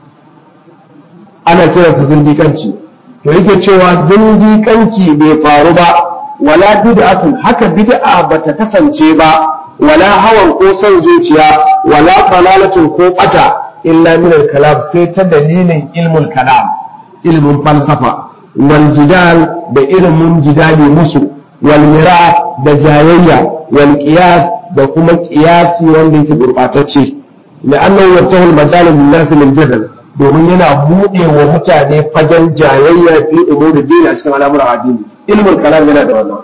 ana kiransa zindiƙanci to yake cewa zindiƙanci bai faru ba wala bid'atun haka bid'a bata kasance ba wala hawan ko son zuciya wala dalalatun ko bata illa min al-kalam sai ta dalilin ilmul kalam ilmin falsafa wal jidal da ilmin jidali musu wal mira da jayayya wal qiyas da kuma qiyasi wanda yake gurbatacce la'annahu yaftahu al-majal lin-nas lil-jadal domin yana buɗe wa mutane fagen jayayya fi umuri dini a cikin al'amuran addini ilmul kalam yana da wannan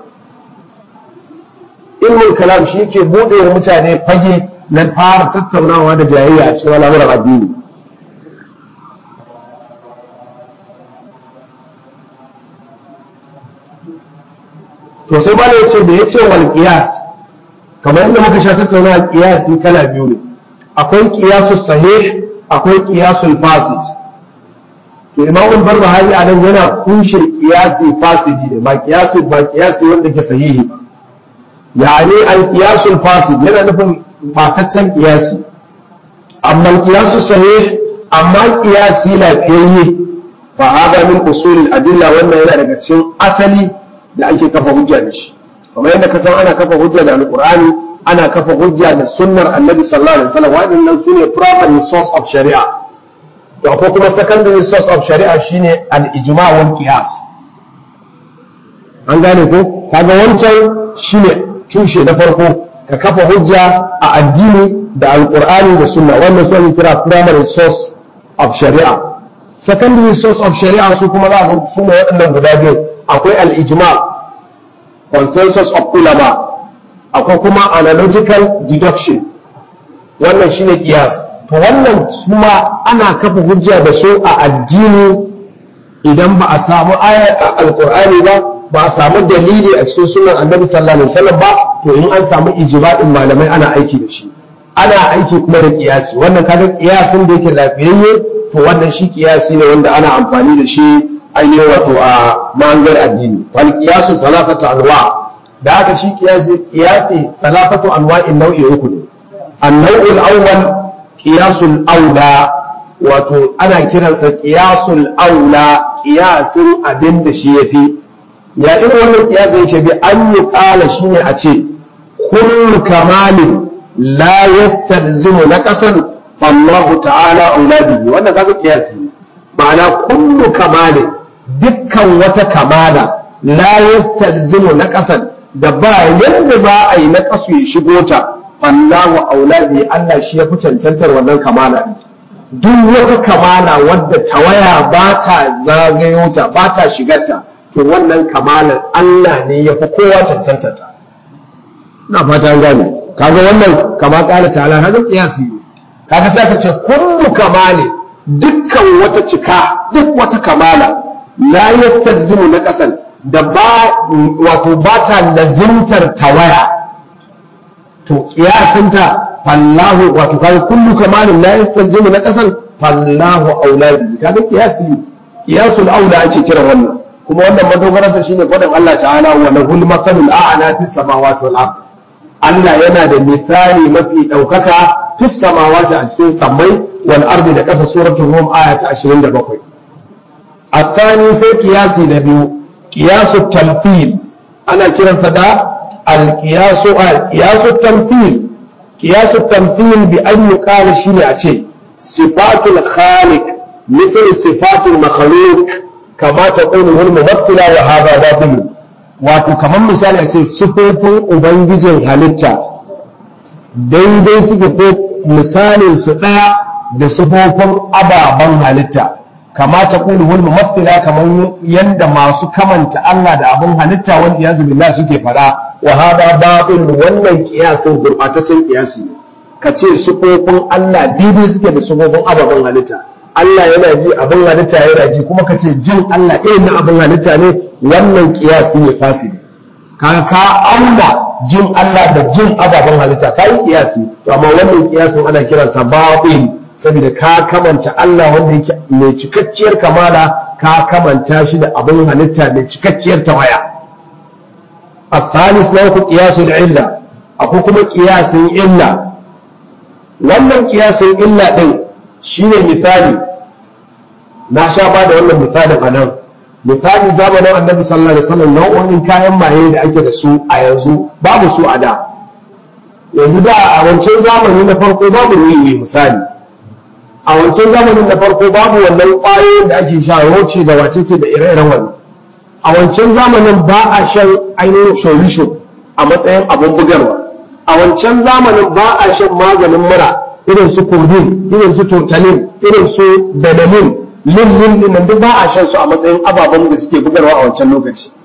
ilmul kalam shi yake buɗe wa mutane fage na fara tattaunawa da jayayya a cikin al'amuran addini to sai bala ya ce da ya ce wal qiyas kamar yadda muka sha tattauna qiyasi kala biyu ne akwai qiyasu sahih akwai qiyasul fasid to imam barbahari a nan yana kushe qiyasi fasidi ne ba qiyasi ba qiyasi wanda ke sahihi ba yani al qiyasul fasid yana nufin bataccen qiyasi amma al qiyasu sahih amma qiyasi lafiyayye fa hada min usul al adilla wannan yana daga cikin asali da ake kafa hujja da shi kamar yadda ka san ana kafa hujja da alqur'ani ana kafa hujja da sunnar annabi sallallahu alaihi wasallam waɗannan sune primary source of shari'a to akwai kuma secondary source of shari'a shine al-ijma' wal qiyas an gane ko kaga wancan shine tushe na farko ka kafa hujja a addini da alqur'ani da sunna wannan su ake kira primary source of shari'a secondary source of shari'a su kuma za a su ne waɗannan guda biyu akwai al-ijma' consensus of ulama akwai kuma analogical deduction wannan shine kiyas to wannan kuma ana kafa hujja da su a addini idan ba a samu aya a alkur'ani ba ba a samu dalili a cikin sunan annabi sallallahu alaihi wasallam ba to in an samu ijma'in malamai ana aiki da shi ana aiki kuma da kiyasi wannan kaga kiyasin da yake lafiyayye to wannan shi kiyasi ne wanda ana amfani da shi ainihin wato a mangar addini wal qiyasu thalathatu anwa da haka shi qiyasi qiyasi thalathatu anwa'in nau'i uku ne an-naw'ul awwal qiyasul aula wato ana kiransa qiyasul aula qiyasin abin da shi yafi ya irin wannan qiyasin yake bi an yi qala shine a ce kullu kamalin la yastalzimu naqasan fallahu ta'ala aula bihi wannan kaga qiyasi ne ma'ana kullu kamalin dukkan wata kamala la yastalzimu na ƙasan da ba yadda za a yi na ƙasu ya shigo ta Allahu aula bi Allah shi ya fi cancantar wannan kamala duk wata kamala wadda tawaya ba ta zagayo ta ba ta shigarta to wannan kamalar Allah ne ya fi kowa cancantar ta na fata an gane kaga wannan kama kala ta'ala kaga kiyasi ne kaga sai ka ce kullu kamali dukkan wata cika duk wata kamala la yastalzimu na kasan da ba wato ba ta lazimtar tawaya to kiyasinta fallahu wato kai kullu kamalin la yastalzimu na kasan fallahu auladi kaga kiyasi kiyasul aula ake kira wannan kuma wannan madogararsa shine faɗin Allah ta'ala wa lahul mathalul a'la fis samawati wal ard Allah yana da misali mafi ɗaukaka fis samawati a cikin sammai wal ardi da ƙasa suratul rum aya ta 27 الثاني سي قياسي نبيو قياس التمثيل أنا كيرا صدا القياس قياس التمثيل قياس التمثيل بأن يقال شيء أشي صفات الخالق مثل صفات المخلوق كما تقول الممثلة وهذا باطل wato kamar misali a ce sufofin ubangijin halitta daidai suke ko misalin su ɗaya da sufofin ababen halitta kama ta kulu wal mumathila kamar yanda masu kamanta Allah da abin halitta wal iyazu billah suke fada wa hada batil wannan kiyasin gurbataccen kiyasi ne kace sufofin Allah daidai suke da sufofin ababen halitta Allah yana ji abin halitta yana ji kuma kace jin Allah irin na abin halitta ne wannan kiyasi ne fasidi kaga ka auna jin Allah da jin ababen halitta kai kiyasi to amma wannan kiyasin ana kiransa batil saboda ka kamanta Allah wanda yake mai cikakkiyar kamala ka kamanta shi da abin halitta mai cikakkiyar tawaya a thalis na uku qiyasul illa akwai kuma qiyasin illa wannan qiyasin illa din shine misali na sha ba da wannan misalin a nan misali zamanin annabi sallallahu alaihi wasallam nau'o'in kayan maye da ake da su a yanzu babu su a da yanzu da a wancan zamani na farko babu ruwi misali a wancan zamanin na farko babu wannan ƙwayoyin da ake sha roce da wacece da ire-iren wannan a wancan zamanin ba a shan ainihin shorisho a matsayin abin bugarwa a wancan zamanin ba a shan maganin mura irin su kurdin irin su totalin irin su benamin lillin dinnan duk ba a shan su a matsayin ababen da suke bugarwa a wancan lokaci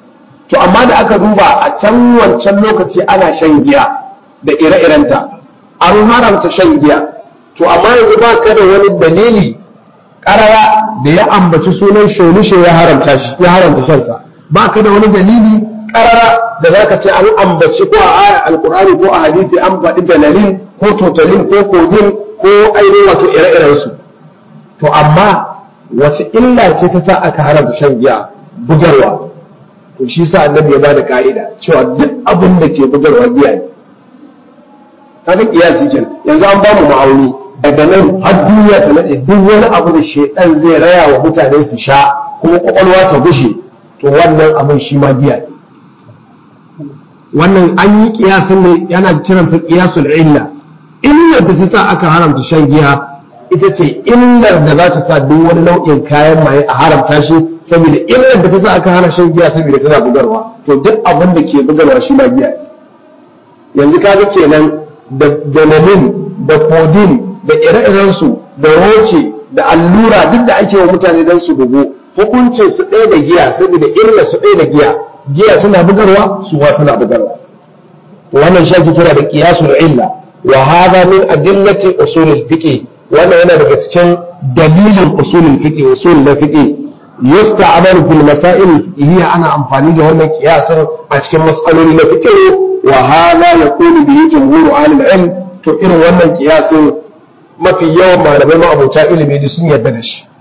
to amma da aka duba a can wancan lokaci ana shan giya da ire-irenta an haramta shan giya to amma yanzu ba ka da wani dalili karara da ya ambaci sunan sholishe ya haramta shi ya haramta shansa ba ka da wani dalili karara da za ka ce an ambaci ko a aya alkur'ani ko a hadithi an faɗi benalin ko totalin ko kogin ko ainihin wato ire-iren su to amma wace illa ce ta sa aka haramta shan giya bugarwa to shi sa annabi ya bada ka'ida cewa duk abin da ke bugarwa giya ne kaga kiyasi kenan yanzu an bamu ma'auni daga nan har duniya ta nade duk wani abu da shedan zai raya wa mutane su sha kuma kwakwalwa ta gushe to wannan abin shi ma giya ne wannan an yi kiyasin ne yana kiransa kiyasul illa illar da ta sa aka haramta shan giya ita ce illar da za ta sa duk wani nau'in kayan maye a haramta shi saboda illar da ta sa aka hana shan giya saboda tana bugarwa to duk abin da ke bugarwa shi ma giya yanzu kaga kenan da dalilin da kodin da ire-irensu da roce da allura duk da ake wa mutane don su bugu hukuncin su ɗaya da giya saboda illar su ɗaya da giya giya tana bugarwa su wa suna bugarwa wannan shi ake kira da qiyasul illa wa hadha min adillati usulul fiqh wannan yana daga cikin dalilin usulul fiqh usul na fiqh yusta'malu fil masail hiya ana amfani da wannan qiyasin a cikin mas'aloli na fiqh wa hadha yaqulu bihi jumhur ahli ilm to irin wannan qiyasin mafi yawan malamai ma abota ilimi da sun yarda da shi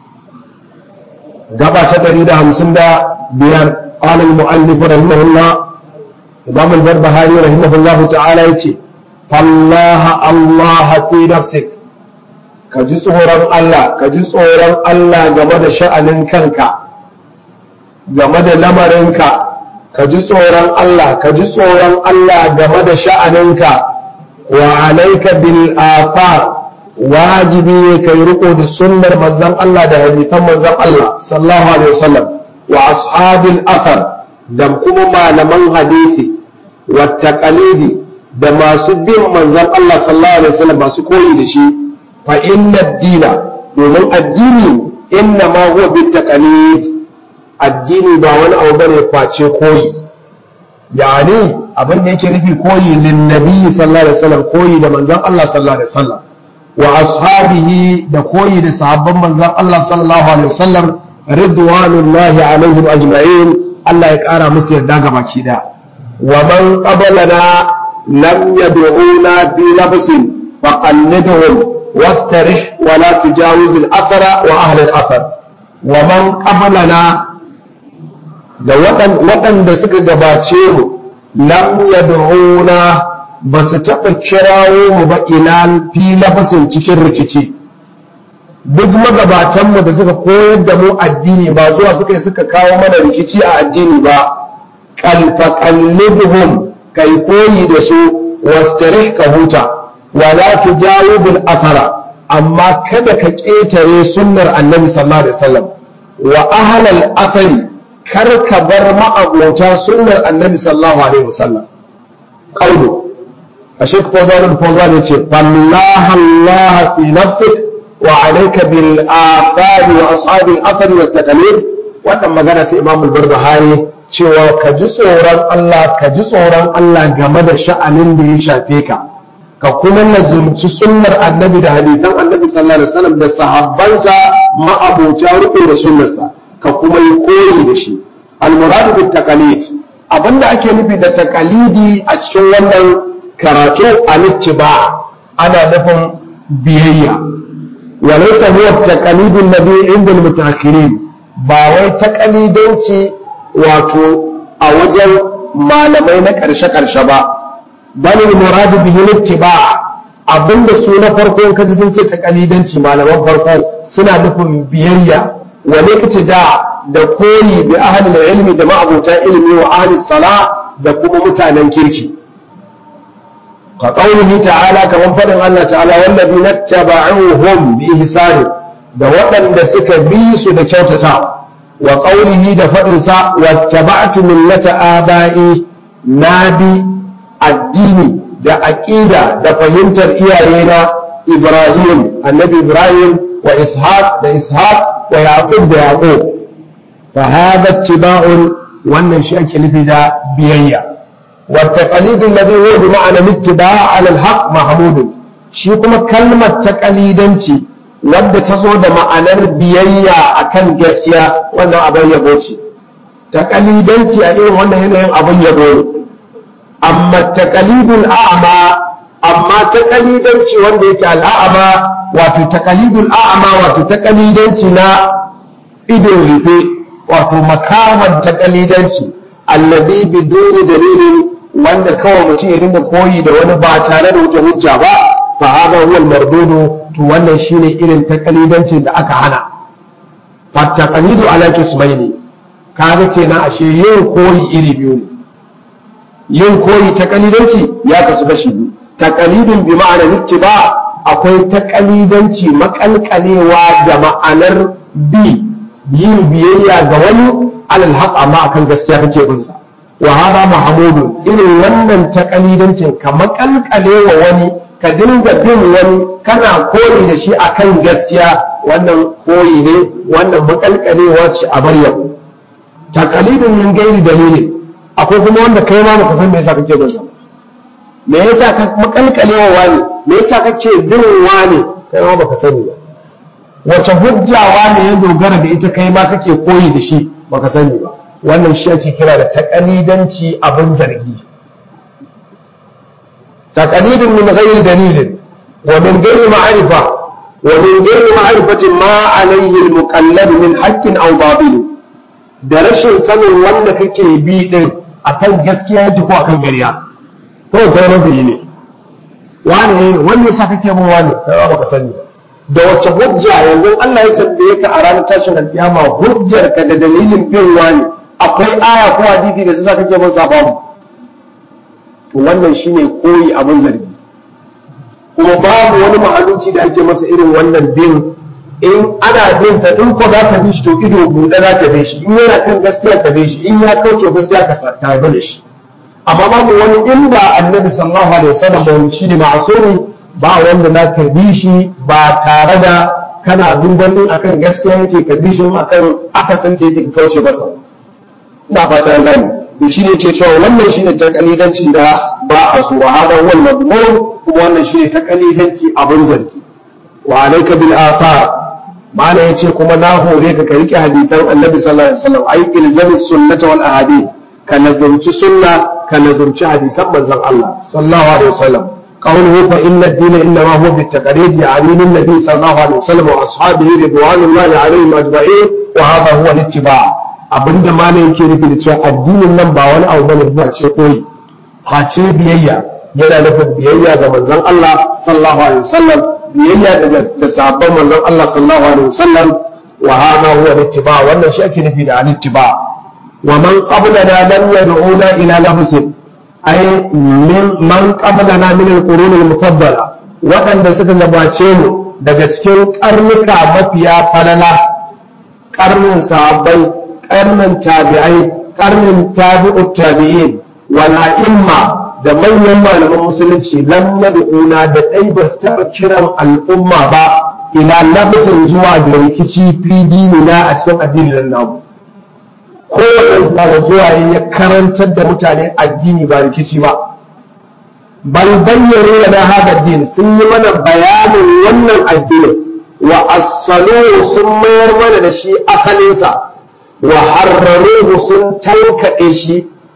gaba ta 155 qala al-mu'allif rahimahullah imam al-barbahari rahimahullah ta'ala yace fallaha allah fi nafsik ka ji tsoron Allah ka ji tsoron Allah game da sha'anin kanka game da lamarinka ka ji tsoron Allah ka ji tsoron Allah game da sha'aninka wa alaika bil afar wajibi ne kai riko da sunnar manzon Allah da hadisan manzon Allah sallallahu alaihi wasallam wa ashabil athar da kuma malaman hadisi wa taqalidi da masu bin manzon Allah sallallahu alaihi wasallam masu koyi da shi fa inna dina domin addini inna ma huwa bit taqalid addini ba wani abu bane face koyi yani abin da yake nufi koyi lin nabi sallallahu alaihi wasallam koyi da manzon Allah sallallahu alaihi wasallam wa ashabihi da koyi da sahabban manzon Allah sallallahu alaihi wasallam ridwanullahi alaihim ajma'in Allah ya kara musu yarda ga baki da wa man qabalana lam yad'una bi labsin faqalliduhum wastarih wa la tujawiz al-athara wa ahli al-athar wa man qabalana da waɗanda suka gabace mu lam yad'una ba su taɓa kirawo mu ba ila fi lafasin cikin rikici duk magabatanmu da suka koyar da mu addini ba zuwa suka yi suka kawo mana rikici a addini ba kalfa kallibuhum kai koyi da su wastarih ka huta wala tujawibul athara amma kada ka ƙetare sunnar annabi sallallahu alaihi wasallam wa ahlal athari kar ka bar ma'abota sunnar annabi sallallahu alaihi wasallam qawlu الشيخ فوزان الفوزان يقول فالله الله في نفسك وعليك بالآثار وأصحاب الأثر والتقاليد wannan magana ta Imam al-Barbahari cewa ka ji tsoron Allah ka ji tsoron Allah game da sha'anin da ya shafe ka ka kuma lazumci sunnar annabi da hadisan annabi sallallahu alaihi wasallam da sahabbansa ma'abota riko da sunnarsa ka kuma yi koyi da shi al-muradu bit taqalid abinda ake nufi da taqalidi a cikin wannan karatu al-ittiba ana nufin biyayya wa laysa huwa taqalidun nabi inda al-mutaakhirin ba wai taqalidanci wato a wajen malamai na karshe karshe ba bal al-muradu bihi al-ittiba abinda su na farko in kaji sun ce taqalidanci malaman farko suna nufin biyayya wa lokaci da da koyi bi ahli ilmi da ma'abuta ilmi wa ahli sala da kuma mutanen kirki كقوله تعالى كما فدن الله تعالى والذين اتبعوهم بإحسان da waɗanda suka bi su da kyautata wa ƙaunihi da faɗinsa wattaba'tu millata aba'i na bi addini da aƙida da fahimtar iyayena Ibrahim annabi Ibrahim wa Ishaq da Ishaq wa Yaqub da Yaqub fa hadha ittiba'un wannan shi ake nufi da biyayya wa taqalidu alladhi huwa bi ma'ana ittiba' 'ala al-haqq mahmudun shi kuma kalmar taqalidanci wadda ta zo da ma'anar biyayya akan gaskiya wannan abin yabo ce taqalidanci a irin wannan yanayin abin yabo ne amma taqalidul a'ma amma taqalidanci wanda yake al'a'ma wato taqalidul a'ma wato taqalidanci na ido rufe wato makaman taqalidanci alladhi biduni dalilin wanda kawai mutum ya dinga koyi da wani ba tare da wata hujja ba fa hada huwa al-mardudu to wannan shine irin taqalidancin da aka hana fa taqalidu ala kismaini kaga kenan ashe yin koyi iri biyu ne yin koyi taqalidanci ya kasu kashi biyu taqalidun bi ma'ana ittiba akwai taqalidanci makalkalewa da ma'anar bi yin biyayya ga wani alal haq amma akan gaskiya kake bin sa wa hada mahmudun irin wannan taqalidancin ka makalkalewa wani ka dinga bin wani kana koyi da shi akan gaskiya wannan koyi ne wannan makalkalewa ce a bar yau takalidin min gairi dalilin akwai kuma wanda kai ma baka san me yasa kake bin sa me yasa ka makalkalewa wani me yasa kake bin wani kai ma baka sani ba wace hujja wani ya dogara da ita kai ma kake koyi da shi baka sani ba wannan shi ake kira da takalidanci abin zargi تقليد من غير دليل ومن غير معرفة ومن غير معرفة ما عليه المقلد من حق أو باطل da rashin sanin wanda kake bi din akan gaskiya yake ko akan gariya to kai mafi ne wani wani yasa kake bin wani kai ba ka sani da wace hujja yanzu Allah ya tambaye ka a ranar tashin alkiyama hujjar ka da dalilin bin wani akwai aya ko hadisi da yasa kake bin sa babu to wannan shine koyi abin zargi kuma babu wani mahaluki da ake masa irin wannan bin in ana bin sa in ko za ka bi shi to ido buɗe za ka bi shi in yana kan gaskiya ka bi shi in ya kauce gaskiya ka ka bi shi amma babu wani in ba annabi sallallahu alaihi wasallam ba shi ne ma'asumi ba wanda za ka bi shi ba tare da kana duban din akan gaskiya yake ka bi shi akan akasin da yake kauce masa ina fata gani da shi ne ke cewa wannan shi ne takalidanci da ba a so wa hada wal madmur kuma wannan shi ne takalidanci abin zargi wa alayka bil athar mana yace kuma na hore ka ka rike hadisan annabi sallallahu alaihi wasallam ai ilzami sunnata wal ahadith ka nazarci sunna ka nazarci hadisan manzon Allah sallallahu alaihi wasallam قوله فإن الدين إنما هو بالتقليد يعني من النبي صلى الله عليه وسلم وأصحابه رضوان الله عليهم أجمعين وهذا هو الاتباع abinda malam yake nufi da cewa addinin nan ba wani abu bane ba ce koyi face biyayya yana nufin biyayya ga manzon Allah sallallahu alaihi wasallam biyayya da sahabban manzon Allah sallallahu alaihi wasallam wa hada huwa ittiba wannan shi ake nufi da al-ittiba wa man qablana lam yad'una ila nafsin ay min man qablana min al-qurun al-mufaddala waɗanda suka gabace mu daga cikin karnuka mafiya falala karnin sahabbai karnin tabi'ai karnin tabi'ut tabi'in wal a'imma da manyan malaman musulunci lam yad'una da dai ba su taɓa kiran al'umma ba ila labsin zuwa da rikici fi dinina a cikin addinin namu kowane da zuwa ya karantar da mutane addini ba rikici ba bal bayyana da hada din sun yi mana bayanin wannan addinin wa asalu sun mayar mana da shi asalinsa wa harraruhu sun tankaɗe shi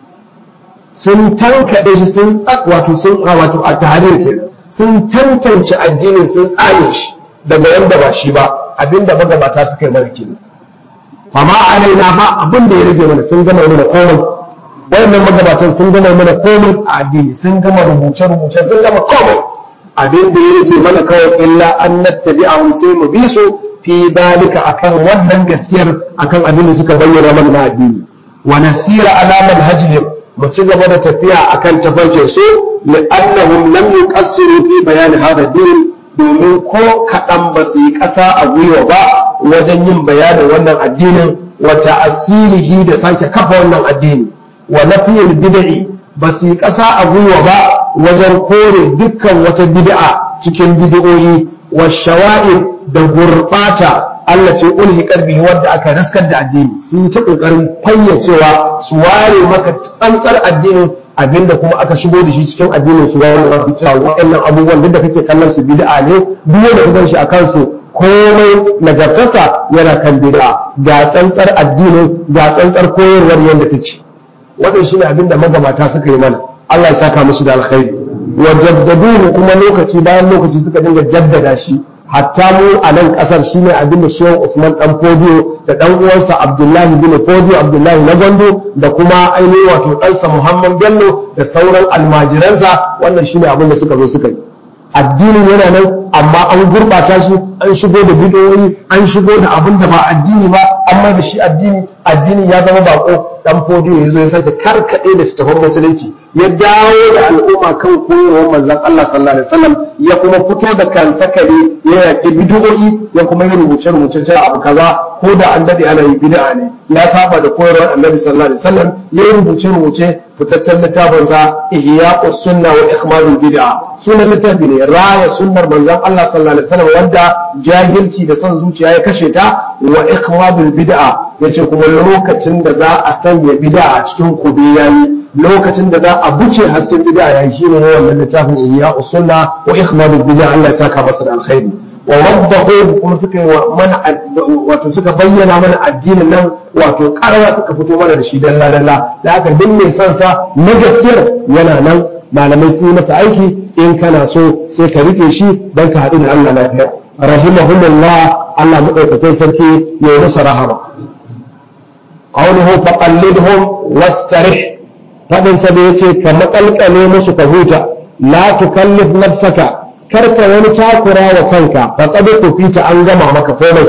sun tankaɗe shi sun wato sun wato a tahrir kenan sun tantance addinin sun tsane shi daga yanda ba shi ba abinda magabata suka yi mana kenan amma alaina ba abin da ya rage mana sun gama mana komai wayannan magabatan sun gama mana komai a addini sun gama rubuce rubuce sun gama komai abin da ya rage mana kawai illa an nattabi'ahum sai mu bi su fi dalika akan wannan gaskiyar akan abin da suka bayyana mana na addini wa nasira ala manhajihim mu ci gaba da tafiya akan tafarkin su li'annahum lam yuqassiru fi bayan hada din domin ko kaɗan ba su yi ƙasa a gwiwa ba wajen yin bayanin wannan addinin wa ta'asirihi da sake kafa wannan addini wa nafiyil bid'i ba su yi ƙasa a gwiwa ba wajen kore dukkan wata bid'a cikin bid'o'i wa shawa'ib da gurɓata Allah ce ulhiqar bihi wanda aka raskar da addini sun yi ta kokarin fayyacewa su ware maka tsantsar addinin abinda kuma aka shigo da shi cikin addinin su wani rabu cewa waɗannan abubuwan duk da kake kallon su bid'a ne duk wanda ka gan shi a kansu komai nagartarsa yana kan bid'a ga tsantsar addinin ga tsantsar koyarwar yadda take wannan shine abinda magabata suka yi mana Allah ya saka musu da alkhairi wa jaddaduhu kuma lokaci bayan lokaci suka dinga jaddada shi hatta mu a nan kasar shine abin da Shehu Usman dan Fodiyo da dan uwansa Abdullahi bin Fodiyo Abdullahi na Gondo da kuma ainihin wato ɗansa Muhammad Bello da sauran almajiransa wannan shine abin da suka zo suka yi addinin yana nan amma an gurɓata shi an shigo da bidiyoyi an shigo da abin da ba addini ba amma da shi addini addini ya zama bako dan fodiyo ya zo ya sake karkaɗe da tattafan musulunci ya dawo da al'umma kan koyarwar manzon Allah sallallahu alaihi wasallam ya kuma fito da kan sakare ya yaƙi bidiyoyi ya kuma yi rubuce rubuce cewa abu kaza ko da an dade ana yi bid'a ne ya saba da koyarwar annabi sallallahu alaihi wasallam ya yi rubuce rubuce fitaccen littafin sa ihya'us sunna wa ikmalul bid'a sunan littafi ne raya sunnar manzon Allah sallallahu alaihi wasallam wanda jahilci da son zuciya ya kashe ta wa ikmalul bid'a yace kuma lokacin da za a sanya bid'a a cikin kube yayi lokacin da za a buce hasken bid'a yayi shine wannan littafin ihya'us sunna wa ikmalul bid'a Allah ya saka masa da alkhairi wa waddahu kuma suka yi mana wato suka bayyana mana addinin nan wato karara suka fito mana da shi dalla dalla da haka duk mai son sa na gaskiyar yana nan malamai sun yi masa aiki in kana so sai ka rike shi dan ka haɗu da Allah lafiya rahimahumullah Allah madaukakin sarki ya yi musu rahama qawluhu faqallidhum wastarih fadin sa da yace ka makalkale musu ka huta la tukallif nafsaka karka wani takura wa kanka faqad kufita an gama maka komai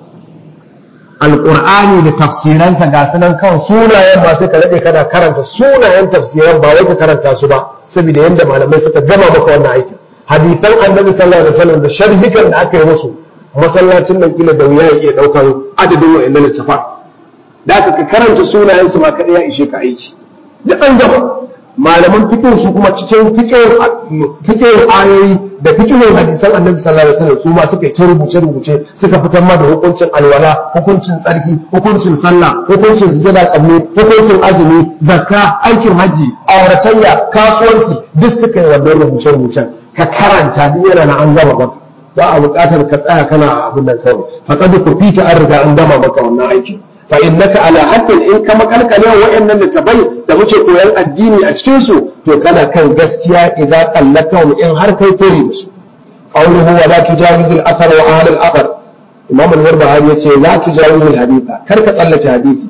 alqur'ani da tafsiransa ga sunan kan sunayen ba sai ka rade kana karanta sunayen tafsiran ba wai ka karanta su ba saboda yanda malamai suka gama maka wannan aikin hadisan annabi sallallahu alaihi wasallam da sharhikan da aka yi musu masallacin nan kila da wuya ya iya daukar adadin wa'annan littafan da aka karanta sunayen su ma kada ya ishe ka aiki duk an gama malaman fiqh su kuma cikin fiqh ayoyi da fiqh hadisan annabi sallallahu alaihi wasallam su ma suka yi ta rubuce rubuce suka fitar ma da hukuncin alwala hukuncin tsarki hukuncin sallah hukuncin sujada qabli hukuncin azumi zakka aikin haji auratayya kasuwanci duk suka yi wannan rubuce rubucen ka karanta duk yana na an gama maka ba a buƙatar ka tsaya kana abin nan kawai faqad kufita an riga an gama maka wannan aikin fa innaka ala haddin in ka makalkale wa'annan littafai da muke koyan addini a cikin su to kana kan gaskiya idan qallatahum in har kai koyi da su qawluhu wa la tujawiz al athar wa ahli al athar imam al-barbahari yace la tujawiz al haditha kar ka tsallake hadisi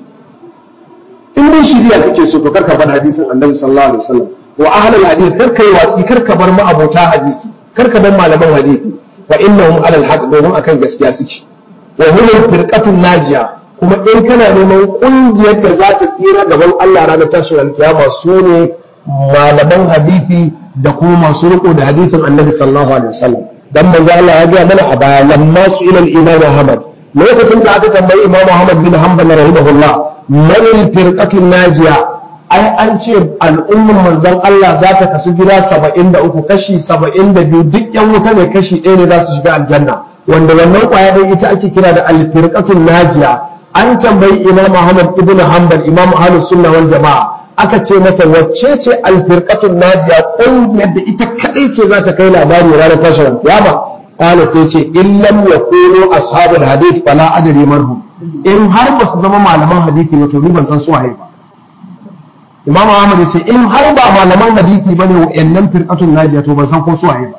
in dai shiriya kake so to kar ka bar hadisin annabi sallallahu alaihi wasallam wa ahli al hadith kar kai watsi kar ka bar ma'abota hadisi kar ka bar malaman hadisi wa innahum ala al haqq domin akan gaskiya suke wa hum firqatun najiya kuma in kana neman kungiyar da za ta tsira gaban Allah ranar tashin alkiyama su ne malaman hadisi da kuma masu riko da hadisin annabi sallallahu alaihi wasallam dan manzo Allah ya ga mana a baya lamma su ila imam Ahmad lokacin da aka tambayi imam Ahmad bin Hanbal rahimahullah man firqatu najiya ai an ce al'ummar manzon Allah za ta kasu gida 73 kashi 72 duk yan wuta ne kashi ɗaya ne za su shiga aljanna wanda wannan kwaya ɗaya ita ake kira da al-firqatu najiya an tambayi imam Ahmad ibn Hanbal imam ahlus sunna wal jama'a aka ce masa wacce ce alfirqatun najiya ƙungiyar da ita kadai ce za ta kai labari ranar tashin kiyama qala sai ce in lam yakunu ashabul hadith fala adri marhum in har ba su zama malaman hadisi ne to ni ban san su waye ba imam Ahmad ya ce in har ba malaman hadisi bane wa'annan firqatun najiya to ban san ko su waye ba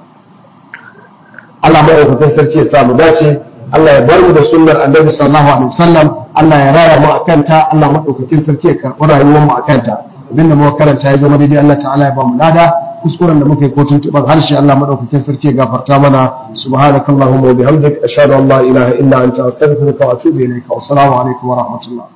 Allah mai sarki ya sa mu dace Allah ya bar mu da sunnar annabi sallallahu alaihi wasallam Allah ya raya mu akan ta Allah madaukakin sarki ya karɓi rayuwar mu akan ta abinda muka karanta ya zama daidai Allah ta'ala ya ba mu lada kuskuren da muka yi ko tuntuɓar harshe Allah madaukakin sarki ya gafarta mana subhanakallahumma wa bihamdika ashhadu an la ilaha illa anta astaghfiruka wa atubu ilayka wa assalamu alaikum wa rahmatullah